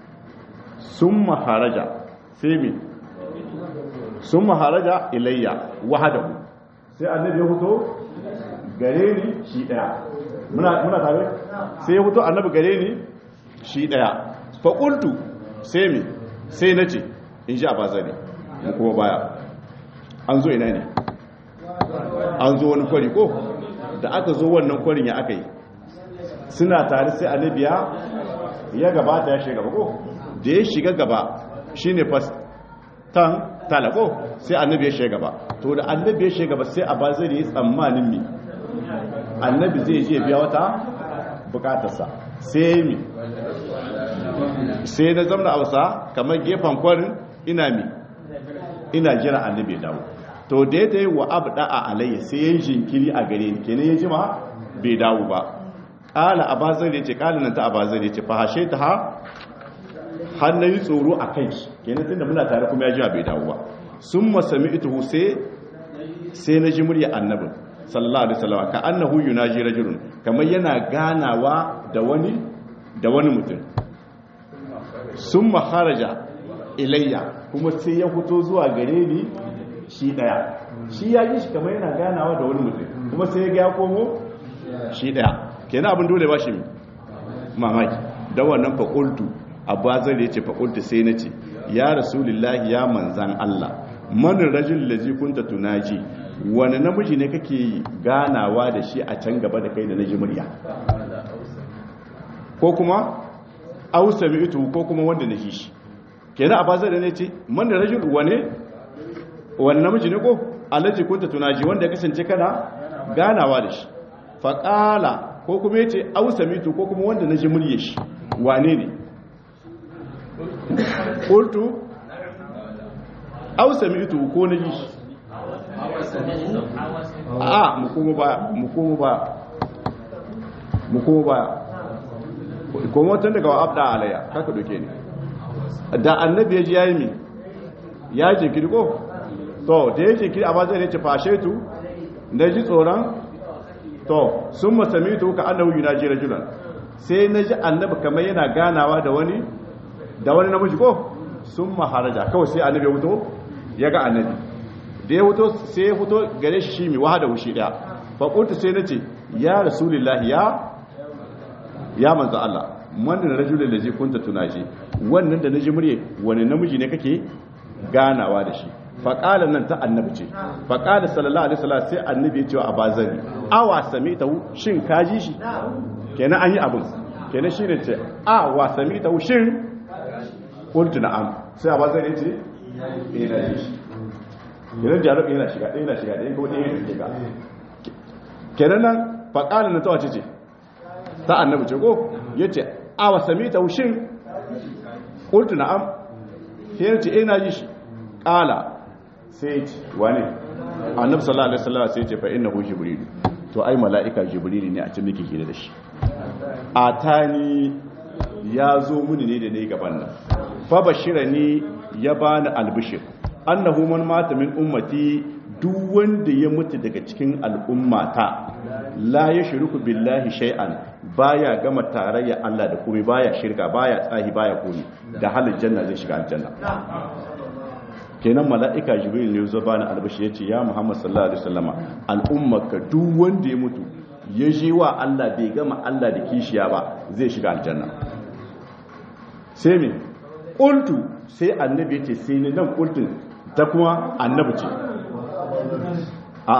sun maharaja sai mi sun maharaja ilayya wahadahu sai annabi ya fito gare ni shi daya muna muna tare sai ya fito annabi gare ni shi daya fa qultu sai mi sai nace in ji abazari mu kuma baya an zo ina ne an zo wani kwari ko da aka zo wannan kwarin ya aka yi suna tare sai annabi ya ya gabata ya shiga gaba ko da ya shiga gaba shine fastan talako sai annabi ya shiga gaba to da annabi ya shiga gaba sai a ba zai yi tsammanin mi annabi zai je biya wata bukatarsa sai mi sai na zamna hausa kamar gefen kwarin ina mi ina jira annabi ya dawo to da ya ta yi wa abda a alayya sai ya yi jinkiri a gare ni kenan ya jima bai dawo ba kala abazar ya ce kala nan ta abazar ya ce fahashe ta ha har na yi tsoro a kai shi kenan tunda muna tare kuma ya jima bai dawo ba sun masami ita sai sai na ji murya annabin sallallahu alaihi wasallam ka annahu yunaji rajulun kamar yana ganawa da wani da wani mutum summa kharaja ilayya kuma sai ya fito zuwa gare ni shi daya shi ya yi shi kamar yana ganawa da wani mutum kuma sai ya ga ya komo shi daya kenan abin dole ba shi mamaki da wannan faƙultu abbazar ya ce faƙultu sai na ce ya rasulullahi ya manzan Allah manin rajin lazi kunta tunaji wani namiji ne kake ganawa da shi a can gaba da kai da naji murya ko kuma ausa mi ito ko kuma wanda na shi kenan abbazar ne ce manin rajin wane wani namiji ne ko alaji kunta tunaji wanda ya kasance kana ganawa da shi faƙala ko kuma ya ce ausa mitu ko kuma wanda na ji murye shi wane ne ƙultu ausa mitu ko na ji shi a mukomo baya mukomo baya mukomo baya kuma watan daga abda alaya kaka doke ne da annabi ya ji ya yi mi ya jinkiri ko to da ya jinkiri a ba zai ne ce fashe tu na ji tsoron to sun masami to ka annahu yunaji rajulan sai na ji annabi kamar yana ganawa da wani da wani namiji ko sun maharaja kawai sai annabi ya fito ya ga annabi da ya fito sai ya fito gare shi shi mai wahada wushi daya fa qultu sai nace ya rasulullahi ya ya manzo Allah man rajulun lazi kunta tunaji wannan da naji murye wani namiji ne kake ganawa da shi faƙala nan ta annabi ce faƙala sallallahu alaihi wasallam sai annabi ya ce wa abazari awa sami ta shin ka ji shi kenan an yi abin kenan shine ce a wa sami ta shin qultu na'am sai abazari ya ce eh na ji shi kenan jarab yana shiga ɗaya yana shiga ɗaya ko ɗaya yana shiga kenan nan faƙala nan ta wace ce ta annabi ce ko yace a wa sami ta shin qultu na'am sai ya ce eh na ji shi ƙala sai ce wane annabi sallallahu alaihi wasallam sai ce fa innahu jibril to ai mala'ika jibril ne a cikin miki hira da shi atani ya zo muni ne da ne gaban nan fa bashirani ya bani albishir annahu man mata min ummati duk wanda ya mutu daga cikin al'ummata la yashruku billahi shay'an baya gama tarayya Allah da komai baya shirka baya tsahi baya komai da halin janna zai shiga aljanna kenan mala'ika jibril ne zo bani albashi yace ya muhammad sallallahu alaihi wasallama al'ummaka duk wanda ya mutu ya je wa Allah bai gama Allah da kishiya ba zai shiga aljanna sai me qultu sai annabi yace sai ne nan qultun ta kuma annabi ce a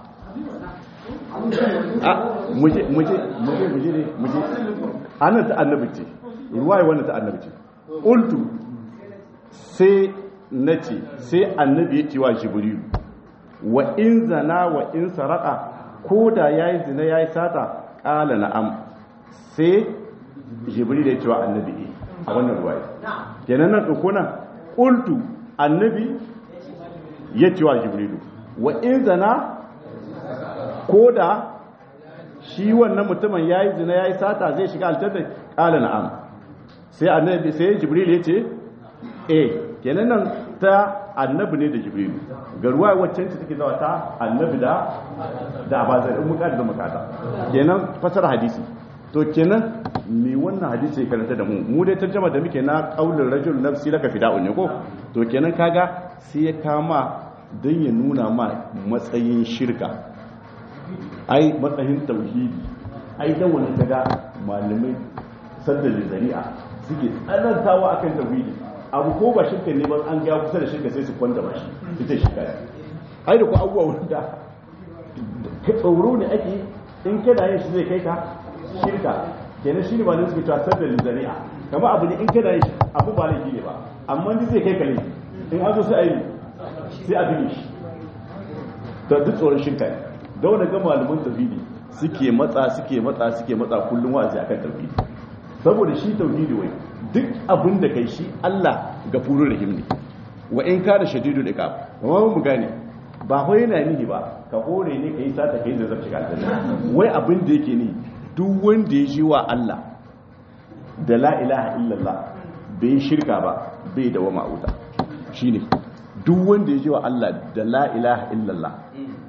a muje muje muje muje ne muje anan ta annabi ce ruwaya wannan ta annabi ce qultu sai na ce sai annabi ya ce wa jibrilu wa in zana wa in saraka ko da ya yi zina ya yi sata ƙala na'am sai jibrilu ya ce wa annabi a wannan ruwaya kenan nan ɗauko nan ƙultu annabi ya ce wa jibrilu wa in zana ko da shi wannan mutumin ya yi zina ya yi sata zai shiga aljanna ƙala na'am sai annabi sai jibrilu ya ce eh kenan nan ta annabi ne da jibrilu ga ruwa waccan ce take zawa ta annabi da da abazar in muka da makata kenan fasara hadisi to kenan me wannan hadisi ya karanta da mu mu dai tarjuma da muke na qaulur rajul nafsi laka fida'un ne ko to kenan kaga sai ya kama dan ya nuna ma matsayin shirka ai matsayin tauhidi ai dan wannan kaga malamai saddal zari'a suke tsanantawa akan tauhidi abu ko ba shirka ne ba an ga kusa da shirka sai su kwanta ba shi ita shirka ne ai da ku abubuwa wanda ka tsoro ne ake in kana yin shi zai kai ka shirka kenan shi ne ba ne suke cewa sadda lizari'a kama abu ne in kana yin shi abu ba laifi ne ba amma ni zai kai ka laifi in an zo sai a yi sai a bige shi da duk tsoron shirka ne da wani ga malaman tauhidi suke matsa suke matsa suke matsa kullum wa'azi akan tauhidi saboda shi tauhidi wai duk abin da kai shi Allah gafurur rahim ne wa in kana shadidul iqab amma mu gane ba ho yana nihi ba ka hore ne kai sata kai da zaka shiga aljanna wai abin da yake ni duk wanda ya ji wa Allah da la ilaha illallah bai shirka ba bai da wama wuta shine duk wanda ya ji wa Allah da la ilaha illallah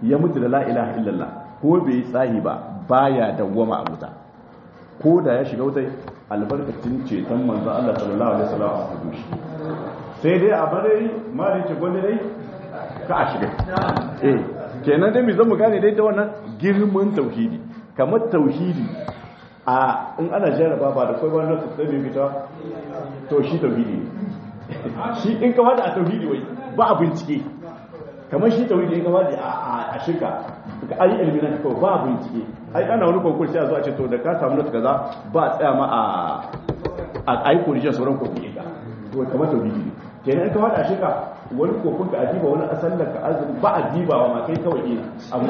ya mutu da la ilaha illallah ko bai yi tsahi ba baya dawwama a wuta ko da ya shiga wutai albarkacin ceton manzo Allah sallallahu alaihi wasallam a hudu shi sai dai a bare ma da yake gwanda dai ka a shiga eh kenan dai mu zama gane dai da wannan girman tauhidi kamar tauhidi a in ana jarraba ba da kai wannan sai mai fita to shi tauhidi shi in ka wada a tauhidi wai ba a bincike kamar shi tauhidi in ka wada a shirka ka ayi ilmi na kawai ba a bincike ai ana wani konkurs sai a zo a ce to da ka samu nata kaza ba a tsaya ma a a ayi korije sauran konkurs ka to kamar tauhidi ne kenan in ka wada a shirka wani kokon ka adiba wani asallar ka azumi ba a dibawa ma kai kawai ne abu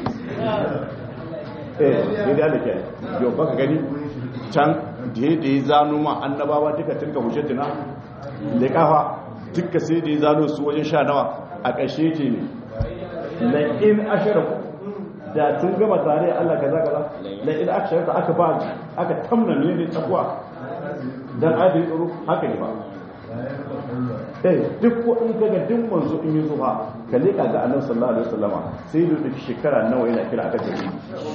eh sai da ke yau baka gani can da ya da ya zano ma annabawa duka tilka hujjatina da kafa duka sai da ya zano su wajen sha nawa a ƙarshe ce ne la'in ashirin da sun gama tare Allah kaza kaza la'in ashirin da aka ba aka tamna ne ne takwa dan adin tsoro haka ne ba eh duk ko in kaga duk manzo in yi zuwa ka leka ga annabi sallallahu alaihi wasallama sai da duk shekara nawa yana kira aka gari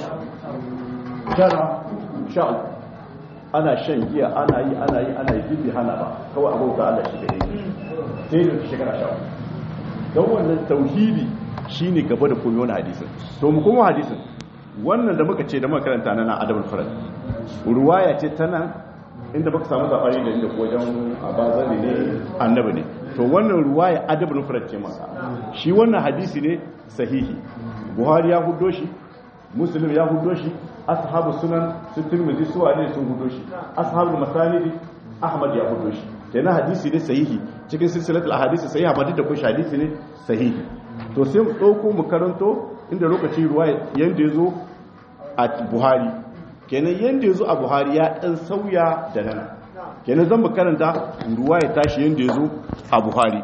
tara sha ana shan giya ana yi ana yi ana yi bibi hana ba kawai abauta Allah shi da yake sai da shekara sha don wannan tauhidi shine gaba da komai wani hadisin to mu kuma hadisin wannan da muka ce da muka karanta nan adabul farad ruwaya ce ta nan inda baka samu zafari da inda wajen abazali ne annabi ne to wannan ruwaya adabul farad ce masa shi wannan hadisi ne sahihi buhari ya hudo shi muslim ya hudo shi ashabu sunan su tirmidhi su ne sun hudo shi ashabu masanidi ahmad ya hudo shi kenan hadisi ne sahihi cikin silsilatul ahadisi sahiha ba da kun hadisi ne sahihi to sai mu dauko mu karanto inda lokaci ruwaya yanda yazo a buhari kenan yanda yazo a buhari ya dan sauya da nan kenan zan mu karanta ruwaya tashi yanda yazo a buhari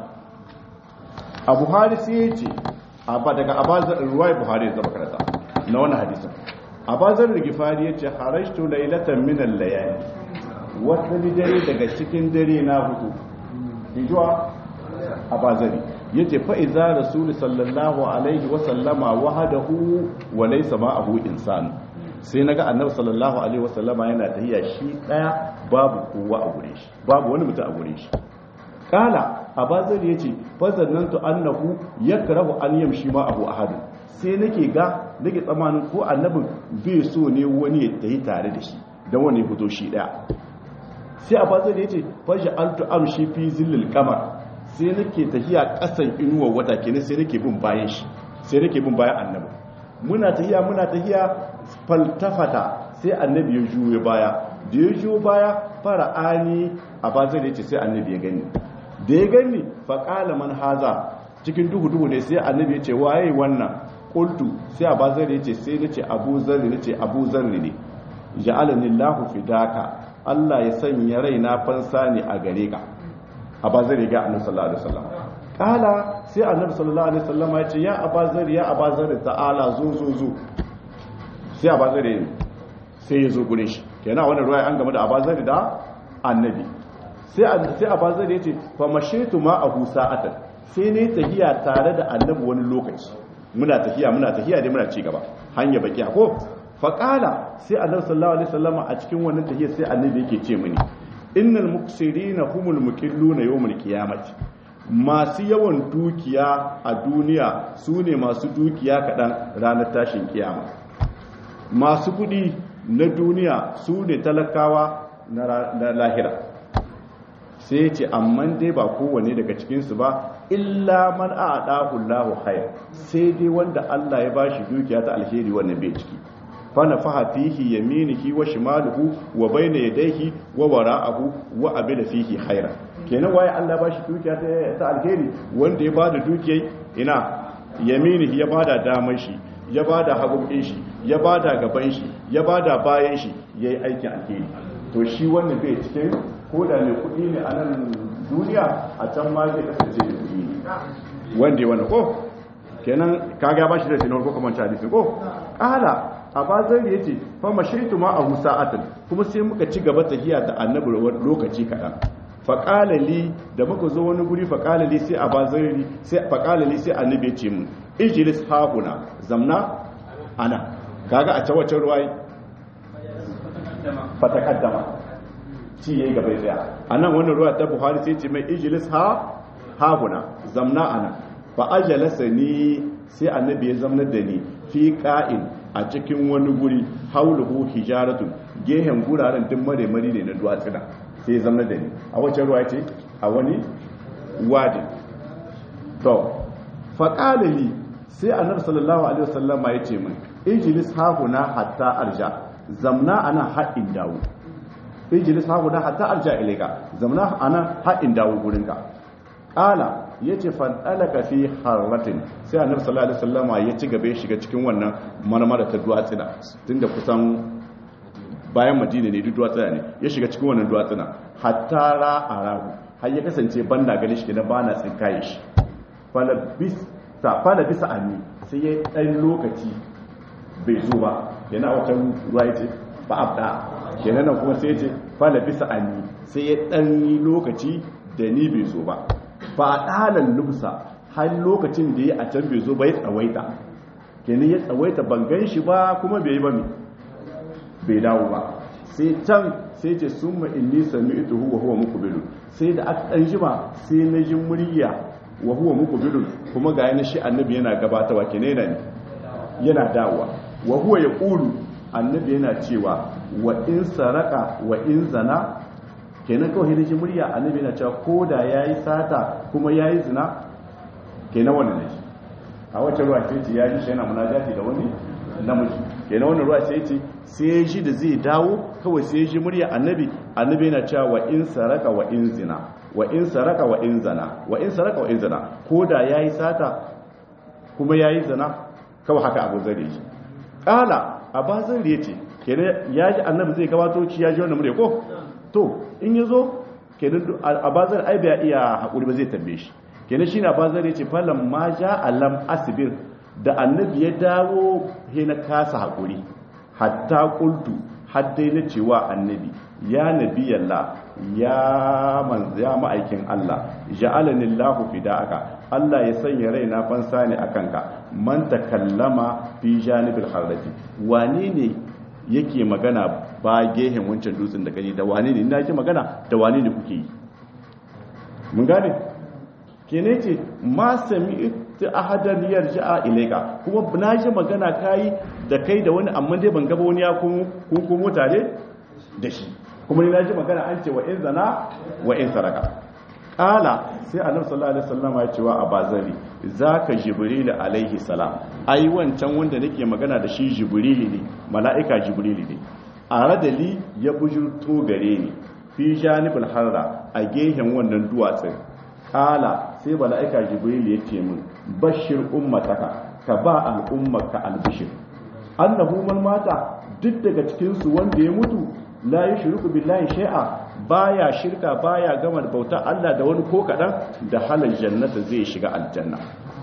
a buhari sai ya ce ba daga abazar ruwaya buhari zan karanta na wannan hadisin abazar rigifari ya ce harashtu lailatan min al-layali wata dare daga cikin dare na hudu hijuwa a bazari ya ce fa'iza rasulu sallallahu alaihi wasallama wahadahu wa laisa ma'ahu insanu sai na ga annabi sallallahu alaihi wasallama yana tahiya shi daya babu kowa a gure shi babu wani mutum a gure shi kala a bazari ya ce fazannantu annahu yakrahu an yamshi ma abu ahadin sai nake ga nake tsamanin ko annabin bai so ne wani ya tahi tare da shi don wani fito shi daya sai a bazar ya ce fashi altu amshi fi zillil kamar sai nake tafiya kasan inuwar wata kenan sai nake bin bayan shi sai nake bin bayan annabi muna tafiya muna tafiya faltafata sai annabi ya juyo baya da ya juyo baya fara ani a bazar ya ce sai annabi ya gani da ya gani faƙala man haza cikin duhu duhu ne sai annabi ya ce waye wannan qultu sai a bazar ya ce sai nace abu zarri nace abu zarri ne ja'alani Allahu fidaka Allah ya sanya raina fansa ne a gare ka a bazar ya ga annabi sallallahu alaihi wasallam kala sai annabi sallallahu alaihi wasallam ya ce ya abazar ya abazar ta'ala zo zo zo sai abazar sai ya zo gurin shi kenan wannan ruwaya an game da abazar da annabi sai sai abazar ya ce fa mashitu ma abu sa'atan sai ne tahiya tare da annabi wani lokaci muna tahiya muna tahiya dai muna ci gaba hanya baki ko faƙala sai annabi sallallahu alaihi wasallama a cikin wannan tahiyya sai annabi yake ce mini innal muksirina humul muqilluna yawmul qiyamati masu yawan dukiya a duniya su ne masu dukiya kaɗan ranar tashin kiyama masu kuɗi na duniya su ne talakawa na lahira sai ce amma dai ba kowane daga cikinsu ba illa man a ɗahullahu hayar sai dai wanda Allah ya ba shi dukiya ta alheri wannan bai ciki fana faha fihi yaminihi wa shimaluhu wa bayna yadayhi wa wara'ahu wa abida fihi khaira kenan waye Allah ba shi dukiya ta alheri wanda ya bada dukiyai ina yaminihi ya bada damar shi ya bada hagun shi ya bada gaban shi ya bada bayan shi yayi aikin alheri to shi wannan bai cikin ko da mai kuɗi ne a nan duniya a can ma zai kasance da kuɗi ne wanda ya wani ko kenan kaga ba shi da sinar ko kamar hadisi ko ƙala a bazar ya ce fa mashaitu ma a sa'atan kuma sai muka ci gaba tafiya da annabi lokaci kaɗan faƙalali da muka zo wani guri faƙalali sai a bazari sai faƙalali sai annabi ya ce mu ijlis hahuna zamna ana kaga a ta wacce ruwayi fata kaddama ci yayi gaba tsaya anan wannan ruwa ta buhari sai ce mai ijlis ha hahuna zamna ana fa ajalasa ni sai annabi ya zamnar da ni fi qa'in a cikin wani guri hauluhu hijaratun gehen guraren duk mare mari ne na duwatsuna sai ya zamnar da ni a wacce ruwa ce a wani wadi to fa qala li sai annabi sallallahu alaihi wasallama ya ce min ijlis hahuna hatta arja zamna ana haɗin dawo ijlis hahuna hatta arja ilaika zamna ana haɗin dawo gurinka qala yace fan alaka fi harratin sai annabi sallallahu alaihi wasallama ya ci gaba ya shiga cikin wannan marmara ta duwatsina tunda kusan bayan madina ne duk duwatsina ne ya shiga cikin wannan duwatsina hatta ra arahu har ya kasance banda gani shi na bana tsinkaye shi fala bis ta fala bisa anni sai ya dan lokaci bai zo ba yana wata ruwa yace ba abda kenan nan kuma sai yace fala bisa anni sai ya dan lokaci da ni bai zo ba ba ɗalan lubsa har lokacin da ya a can bai zo ba ya tsawaita kenan ya tsawaita ban gan shi ba kuma bai yi ba mai bai dawo ba sai can sai ce sun ma inni sami ita huwa huwa muku bilu sai da aka ɗan jima sai na ji murya wa huwa muku bilu kuma ga yana shi annabi yana gabatawa kenan yana ne yana dawowa wa huwa ya ƙulu annabi yana cewa wa in saraka wa in zana kenan kawai da ji murya annabi na cewa ko da ya yi sata kuma ya yi zina kenan wannan ne a wacce ruwa ce ce ya ji shi yana munajati da wani namiji kenan wannan ruwa ce ce sai ya ji da zai dawo kawai sai ya ji murya annabi annabi yana cewa wa in saraka wa in zina wa in saraka wa in zana wa in saraka wa in zina ko da ya yi sata kuma ya yi zina kawai haka abu zare shi kala a bazin ya ce kenan ya ji annabi zai gabato ci ya ji wannan murya ko to in ya zo kenan a bazar ai bai iya haƙuri ba zai tambaye shi kenan shi na bazar ya ce falon ma ja alam asibir da annabi ya dawo he na kasa haƙuri hatta kultu haddai na cewa annabi ya nabi yalla ya manzo ya ma'aikin Allah ja'alani Allahu fida'aka Allah ya sanya raina fansa ne akan ka man takallama fi janibil harrati wane ne yake magana ba gehen wancan dutsen da gani da wane ne ina yake magana da wane ne kuke yi mun gane kene ce ma sami ta ahadan yarja'a ilaika kuma na ji magana kai da kai da wani amma dai ban gaba wani ya kun komo tare da shi kuma ni na ji magana an ce wa in zana wa in saraka kala sai annabi sallallahu alaihi wasallam ya ce wa abazari zaka jibril alaihi salam ai wancan wanda nake magana da shi jibril ne mala'ika jibril ne a radali ya bujurto gare ni fi janibul harra a gehen wannan duwatsun kala sai mala'ika jibril ya ce min bashir ummataka ka ba al'ummarka albishir annahu man mata duk daga cikin su wanda ya mutu la yushriku billahi shay'a baya shirka baya gama bauta Allah da wani ko kadan da halal jannata zai shiga aljanna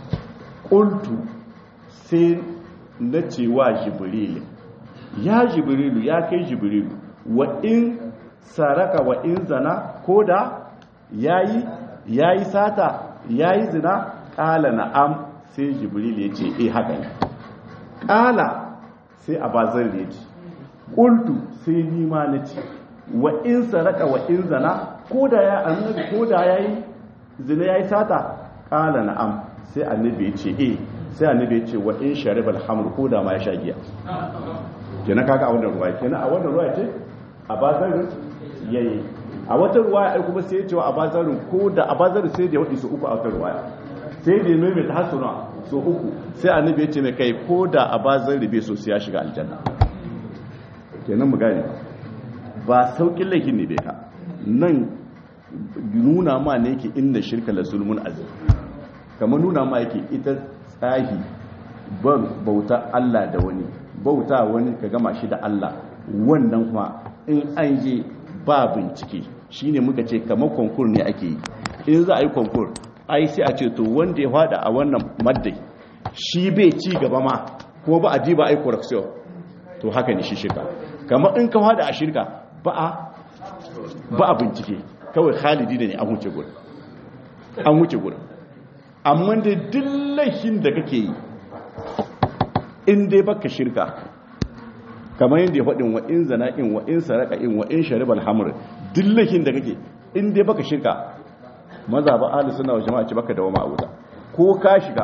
qultu sai na cewa jibril ya jibrilu ya kai jibrilu wa in saraka wa in zana koda yayi yayi sata yayi zina qala na'am sai jibril ya ce eh haka ne qala sai abazar ya ce qultu sai ni ma na ce wa in saraka wa in zana koda ya annabi koda yayi zina yayi sata qala na'am sai annabi ya ce eh sai annabi ya ce wa in sharibal hamr koda ma ya sha giya kenan kaga a wannan ruwaya kenan a wannan ruwaya ce a bazarin yayi a wata ruwaya ai kuma sai ya ce a bazarin ko da a bazarin sai da ya wadi su uku a wata ruwaya sai da ya mai ta hasuna so uku sai annabi ya ce mai kai ko da a bazarin bai so sai ya shiga aljanna kenan mu gane ba saukin laifin ne bai ka nan nuna ma ne yake inda shirka la zulmun azim kamar nuna ma yake ita tsahi ban bauta Allah da wani bauta wani ka gama shi da Allah wannan kuma in an je ba bincike shine muka ce kamar konkur ne ake yi in za a yi konkur ai sai a ce to wanda ya fada a wannan maddai shi bai ci gaba ma ko ba a ji ba ai correction to haka ne shi shirka kamar in ka fada a shirka ba a ba a bincike kawai khalidi ne an wuce gurin an wuce gurin amma da duk laifin da kake yi in dai baka shirka kamar yadda ya faɗin wa in zana in wa in saraka in wa in sharibal hamr duk laifin da kake in dai baka shirka maza ba ahli sunna wa jama'a ce baka dawo ma wuta ko ka shiga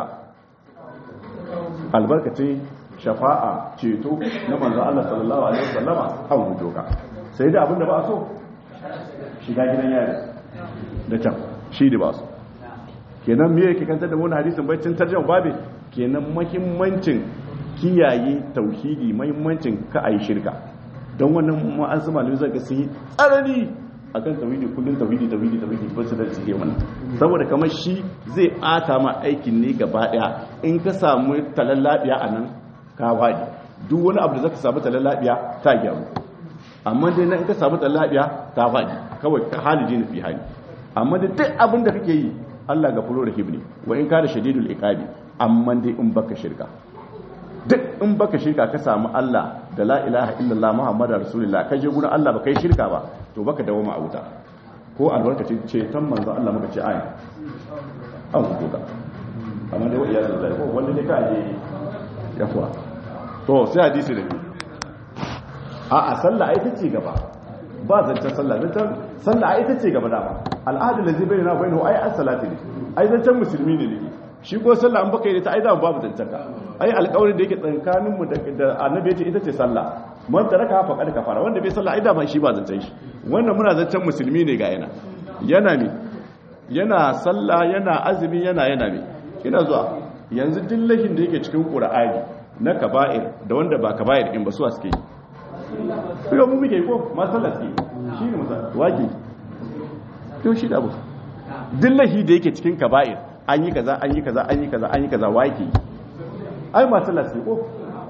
albarkacin shafa'a ceto na manzo Allah sallallahu alaihi wasallama an hujo ka sai da abinda ba so shiga gidan yari da can shi da ba so kenan me yake kantar da wannan hadisin bai cin tarjuma babe kenan muhimmancin kiyaye tauhidi muhimmancin ka ayi shirka don wannan ma'azu malami zaka sai tsarani akan tauhidi kullun tauhidi tauhidi tauhidi ba su da su wannan saboda kamar shi zai bata ma aikin ne gaba daya in ka samu talallabiya a nan ka wadi duk wani abu da zaka samu talallabiya ta gyaru amma dai nan in ka samu talallabiya ta wadi kawai ka haliji ne fi hali amma da duk abin da kake yi Allah ga fulo rahim ne wa in ka da shadidul iqabi amma dai in baka shirka duk in baka shirka ka samu Allah da la ilaha illallah muhammadar rasulullah ka je gurin Allah baka yi shirka ba to baka dawo ma a wuta ko albarkacin ce tan manzo Allah muka ce ayi an hukuka amma dai wa'iyar da ko wanda ne ka je ya kuwa to sai hadisi da biyu a a sallah ai tace gaba ba zancen sallah zancen sallah ai tace gaba dama al'adu da zai bayyana bayyana ai as-salati ne ai zancen musulmi ne ne shi ko sallah an baka yi ta ai da babu zancen ka ai alƙawarin da yake tsakanin mu da annabi yace ita ce sallah man taraka fa kad kafara wanda bai sallah ai da ba shi ba zancen shi wannan muna zancen musulmi ne ga yana yana ne yana sallah yana azumi yana yana ne ina zuwa yanzu dillahin da yake cikin qur'ani na kaba'ir da wanda ba kaba'ir in ba su suke yi ko mu muke ko ma sallah suke shi ne musa waki to shi da abu dillahi da yake cikin kaba'ir an yi kaza an yi kaza an yi kaza an yi kaza waki ai ma sallah suke ko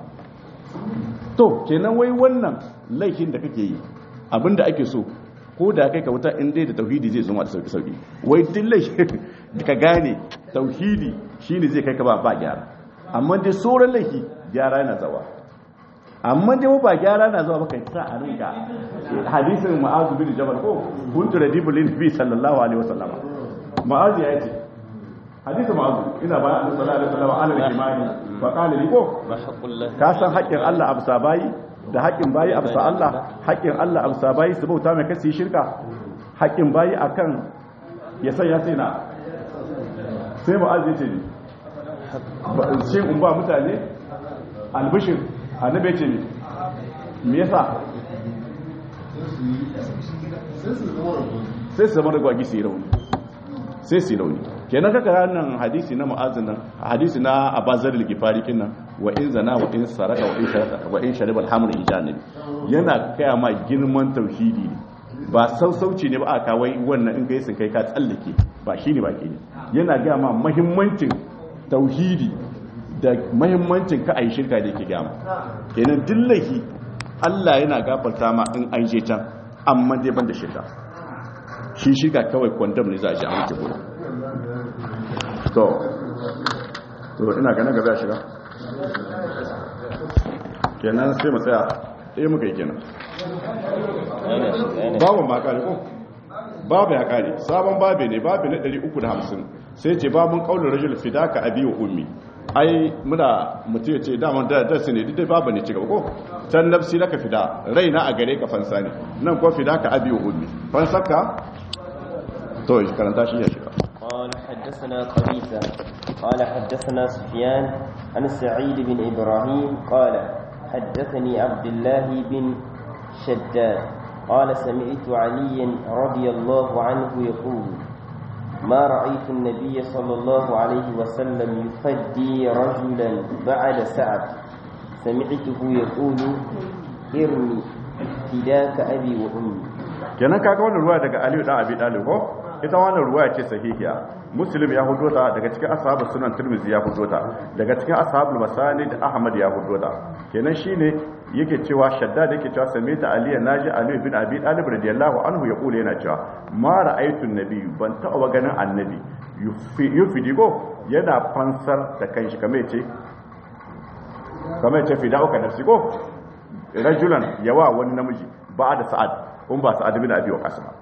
to kenan wai wannan laifin da kake yi abinda ake so ko da kai ka wuta in dai da tauhidi zai zama da sauki sauki wai duk laifin da ka gane tauhidi shine zai kai ka ba ba gyara amma dai sauran laifi gyara yana zawa amma dai ba gyara na zuwa baka sa a rinka hadisin ma'azu bin jabal ko kuntu radibu lin nabi sallallahu alaihi wasallam ma'azu ya ce hadisi ma'azu ina ba annabi sallallahu alaihi wasallam ala al-imani fa qala li ko ka san haƙƙin Allah absa bayi da haƙƙin bayi absa Allah haƙƙin Allah absa bayi su bauta mai kasi shirka haƙƙin bayi akan ya san ya sai na sai ma'azu ya ce ni shi in ba mutane albishir annabi ce ne me yasa sai su zama da gwagi su yi rauni sai su yi rauni kenan kaka ranar hadisi na ma'azin nan hadisi na abazar ligifari kinan wa in zana wa in saraka wa in sharaka wa in sharibal hamur ijanabi yana kaya ma girman tauhidi ne ba sausauci ne ba a kawai wannan in kai sun kai ka tsallake ba shi ne ba ke ne yana gaya ma mahimmancin tauhidi da mahimmancin ka a yi shirka da yake gama kenan dillahi Allah yana gafarta ma in an je can amma dai ban da shirka shi shirka kawai kwandam ne za a ji a wuce gudu to to ina ganin gaba ya shiga kenan sai mu tsaya ɗaya muka yi kenan babu ma kare ko babu ya kare sabon babu ne babu na 350 sai ce babun kaulin rajul fidaka abi wa ummi ai muna mutu ya ce daman da darsi ne duk babu ne cigaba ko can nafsi laka fida raina a gare ka fansa ne nan ko fida ka abi wa ummi fansaka to karanta shi ya shiga قال حدثنا قبيثة قال حدثنا سفيان عن سعيد بن إبراهيم قال حدثني عبد الله بن شداد قال سمعت عليا رضي الله عنه يقول ما رأيت النبي صلى الله عليه وسلم يفدي رجلا بعد سعد سمعته يقول ارمي فداك أبي وأمي kenan kaga wannan ruwaya daga Aliyu da Abi Talib ko ita wannan ruwaya ce sahihiya Muslim ya hudo ta daga cikin ashabu sunan Tirmidhi ya hudo ta daga cikin ashabul masanid Ahmad ya hudo ta kenan shine yake cewa shaddad yake cewa samita Ali naji Ali bin Abi Talib radiyallahu anhu ya kula yana cewa ma ra'aytu nabi ban taɓa ganin annabi yufidigo yana fansar da kanshi kamar yace kamar yace fida'uka nafsi ko rajulan yawa wani namiji ba da sa'ad kun ba sa'ad bin abi waqas ba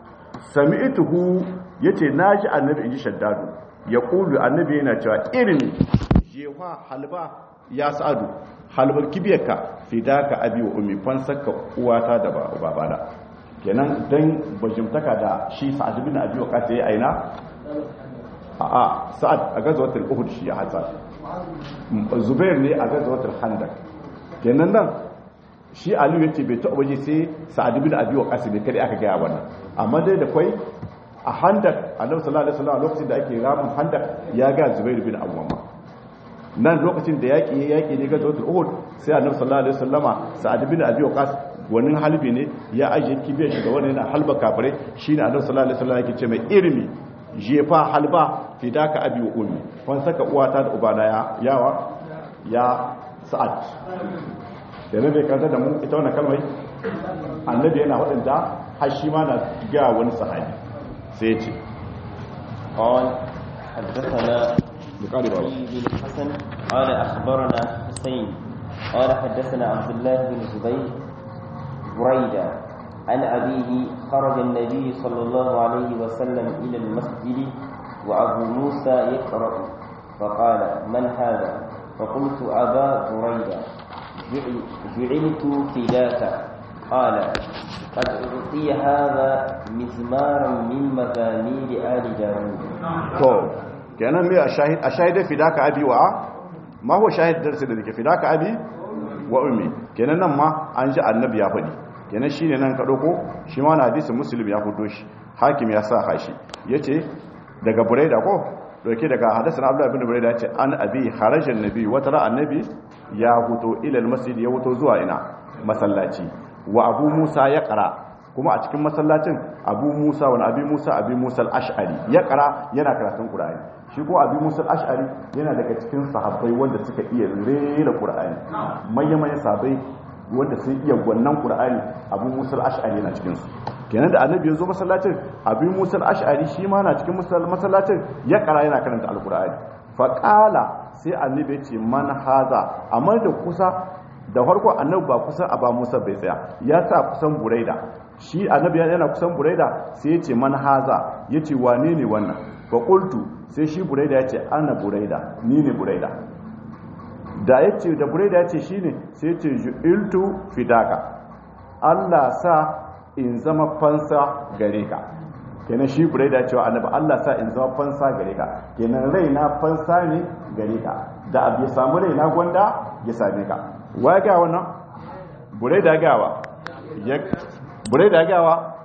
sami'tuhu yace naji annabi inji shaddadu ya kulu annabi yana cewa irin jewa halba ya sa'adu halbar kibiyarka fidaka abi wa ummi fansaka uwata da babana kenan dan bajimtaka da shi sa'ad bin abi wa kasa yayi aina a a sa'ad a gazwatul uhud shi ya hatsa zubair ne a gazwatul khandaq kenan nan shi aliyu yace bai taɓa waje sai sa'ad bin abi wa kasa bai kare aka ga wannan amma dai da kwai a handak annabi sallallahu alaihi wasallam lokacin da ake ramin handak ya ga zubair bin awwam nan lokacin da yaki ya yaki ne ga zuwa uhud sai annabi sallallahu alaihi wasallama sa'ad bin abi waqas wani halbi ne ya aje kibiyar shi da wani yana halba kafare shine annabi sallallahu alaihi wasallam yake ce mai irmi jefa halba fidaka abi wa ummi wan saka uwata da ubana ya yawa ya sa'ad da ne bai kanta da mu ita wannan kalmai annabi yana wadanda har shi ma na ga wani sahabi sai ya ce قال حدثنا بقال بابا علي بن الحسن قال أخبرنا حسين قال حدثنا عبد الله بن زبير بريدة عن أبيه خرج النبي صلى الله عليه وسلم إلى المسجد وأبو موسى يقرأ فقال من هذا فقلت أبا بريدة جعل- جعلت فداك قال قد أعطي هذا مزمارا من مزامير آل داود to kenan me a shahid a shahida fidaka abi wa ma huwa shahid darsi da dake fidaka abi wa ummi kenan nan ma an ji annabi ya faɗi kenan shine nan ka dauko shi ma na hadisi muslim ya fito shi hakim ya sa hashi yace daga buraida ko doke daga hadathana abdullah ibn buraida yace an abi kharaja annabi wa tara annabi ya huto ila almasjid ya huto zuwa ina masallaci wa abu musa ya qara kuma a cikin masallacin abu musa wani abu musa abu musa al'ash'ari ya kara yana karatun ƙura'ani shi ko abu musa al'ash'ari yana daga cikin sahabbai wanda suka iya rera ƙura'ani mayyamayin sahabbai wanda sun iya gwannan ƙura'ani abu musa al'ash'ari yana cikinsu kenan da annabi ya zo masallacin abu musa al'ash'ari shi ma na cikin masallacin ya kara yana karanta alƙura'ani faƙala sai annabi ya ce man haza amma da kusa da farko annabi ba kusan aba musa bai tsaya ya sa kusan buraida shi annabi yana kusan buraida sai ya ce man haza ya ce wane ne wannan fa qultu sai shi buraida ya ce ana buraida ni ne buraida da ya ce da buraida ya ce shi ne sai ya ce ju'iltu fidaka Allah sa in zama fansa gare ka kenan shi buraida ya ce wa annabi Allah sa in zama fansa gare ka kenan raina fansa ne gare ka da abu ya samu raina gwanda ya same ka wa ga wannan bure da gawa ya bure da gawa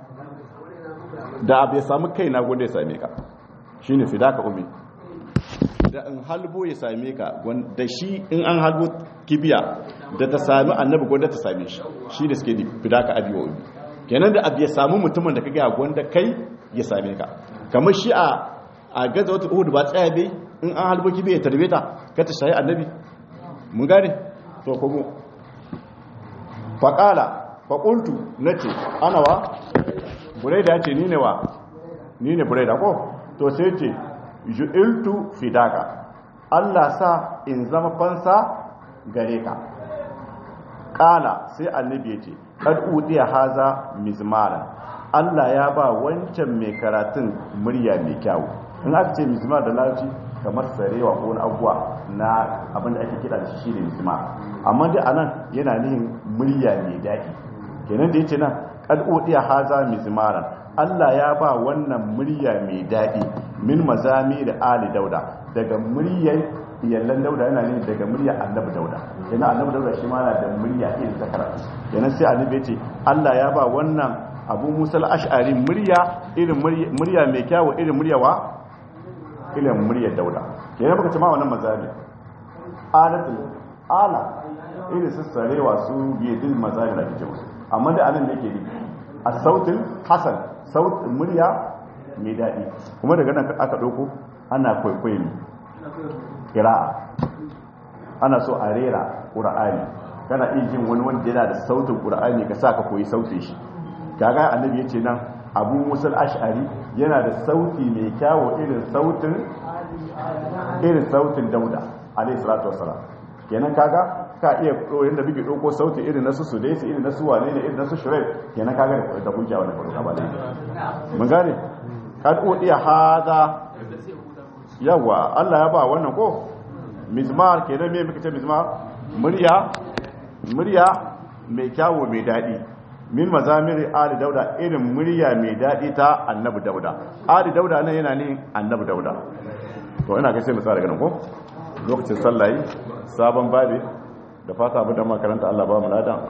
da abu ya samu kai na gwanda ya same ka shine fidaka umi da in halbo ya same ka da shi in an halbo kibiya da ta sami annabi gwanda ta same shi shi da suke fidaka abi wa umi kenan da abu ya samu mutumin da ka gaya gwanda kai ya same ka kamar shi a a gaza wata uhud ba tsaya bai in an halbo kibiya ya tarbe ta ka ta shayi annabi mun gane to kuma faƙala faƙultu na ce ana wa buraida ya ce ni ne wa ni ne buraida ko to sai ce ju'iltu fidaka Allah sa in zama fansa gare ka ƙala sai annabi ya ce ƙad'udiya haza mizmara Allah ya ba wancan mai karatun murya mai kyawu in aka ce mizmar da larabci kamar sarewa ko wani abuwa na abinda ake kira da shi shi ne mizmar amma dai anan yana nihin murya mai daɗi kenan da yace nan qad udiya haza mizmaran Allah ya ba wannan murya mai daɗi min mazami da ali dauda daga muryar iyallan dauda yana ne daga murya annabi dauda kenan annabi dauda shi ma yana da murya irin ta karatu kenan sai annabi ya ce Allah ya ba wannan abu musal ash'ari murya irin murya mai kyawu irin murya wa irin muryar dauda kenan baka ce ma wannan mazami alatul ala irin su sarewa su biyadin mazari da kike musu amma da anan da yake ne a sautin hasan sautin murya mai daɗi kuma daga nan aka ɗauko ana kwaikwayo kira'a ana so a rera ƙura'ani kana iya jin wani wanda yana da sautin ƙura'ani ka sa ka koyi sautin shi kaga annabi ya ce nan abu musul ash'ari yana da sauti mai kyawo irin sautin irin sautin dauda alayhi salatu wassalam kenan kaga ka iya koyon da bige doko sauti irin na su sudaisi irin na su wane ne irin na su shurek kenan kaga da da hujja wannan farko ba dai mun gane kad udiya hada yawa Allah ya ba wannan ko mizmar kenan me muka ce mizmar murya murya mai kyawo mai daɗi min mazamiri ali dauda irin murya mai daɗi ta annabi dauda ali dauda nan yana ne annabi dauda to ina ga sai mu tsara ganin ko lokacin sallayi sabon babi da fata abu da makaranta Allah ba mu ladan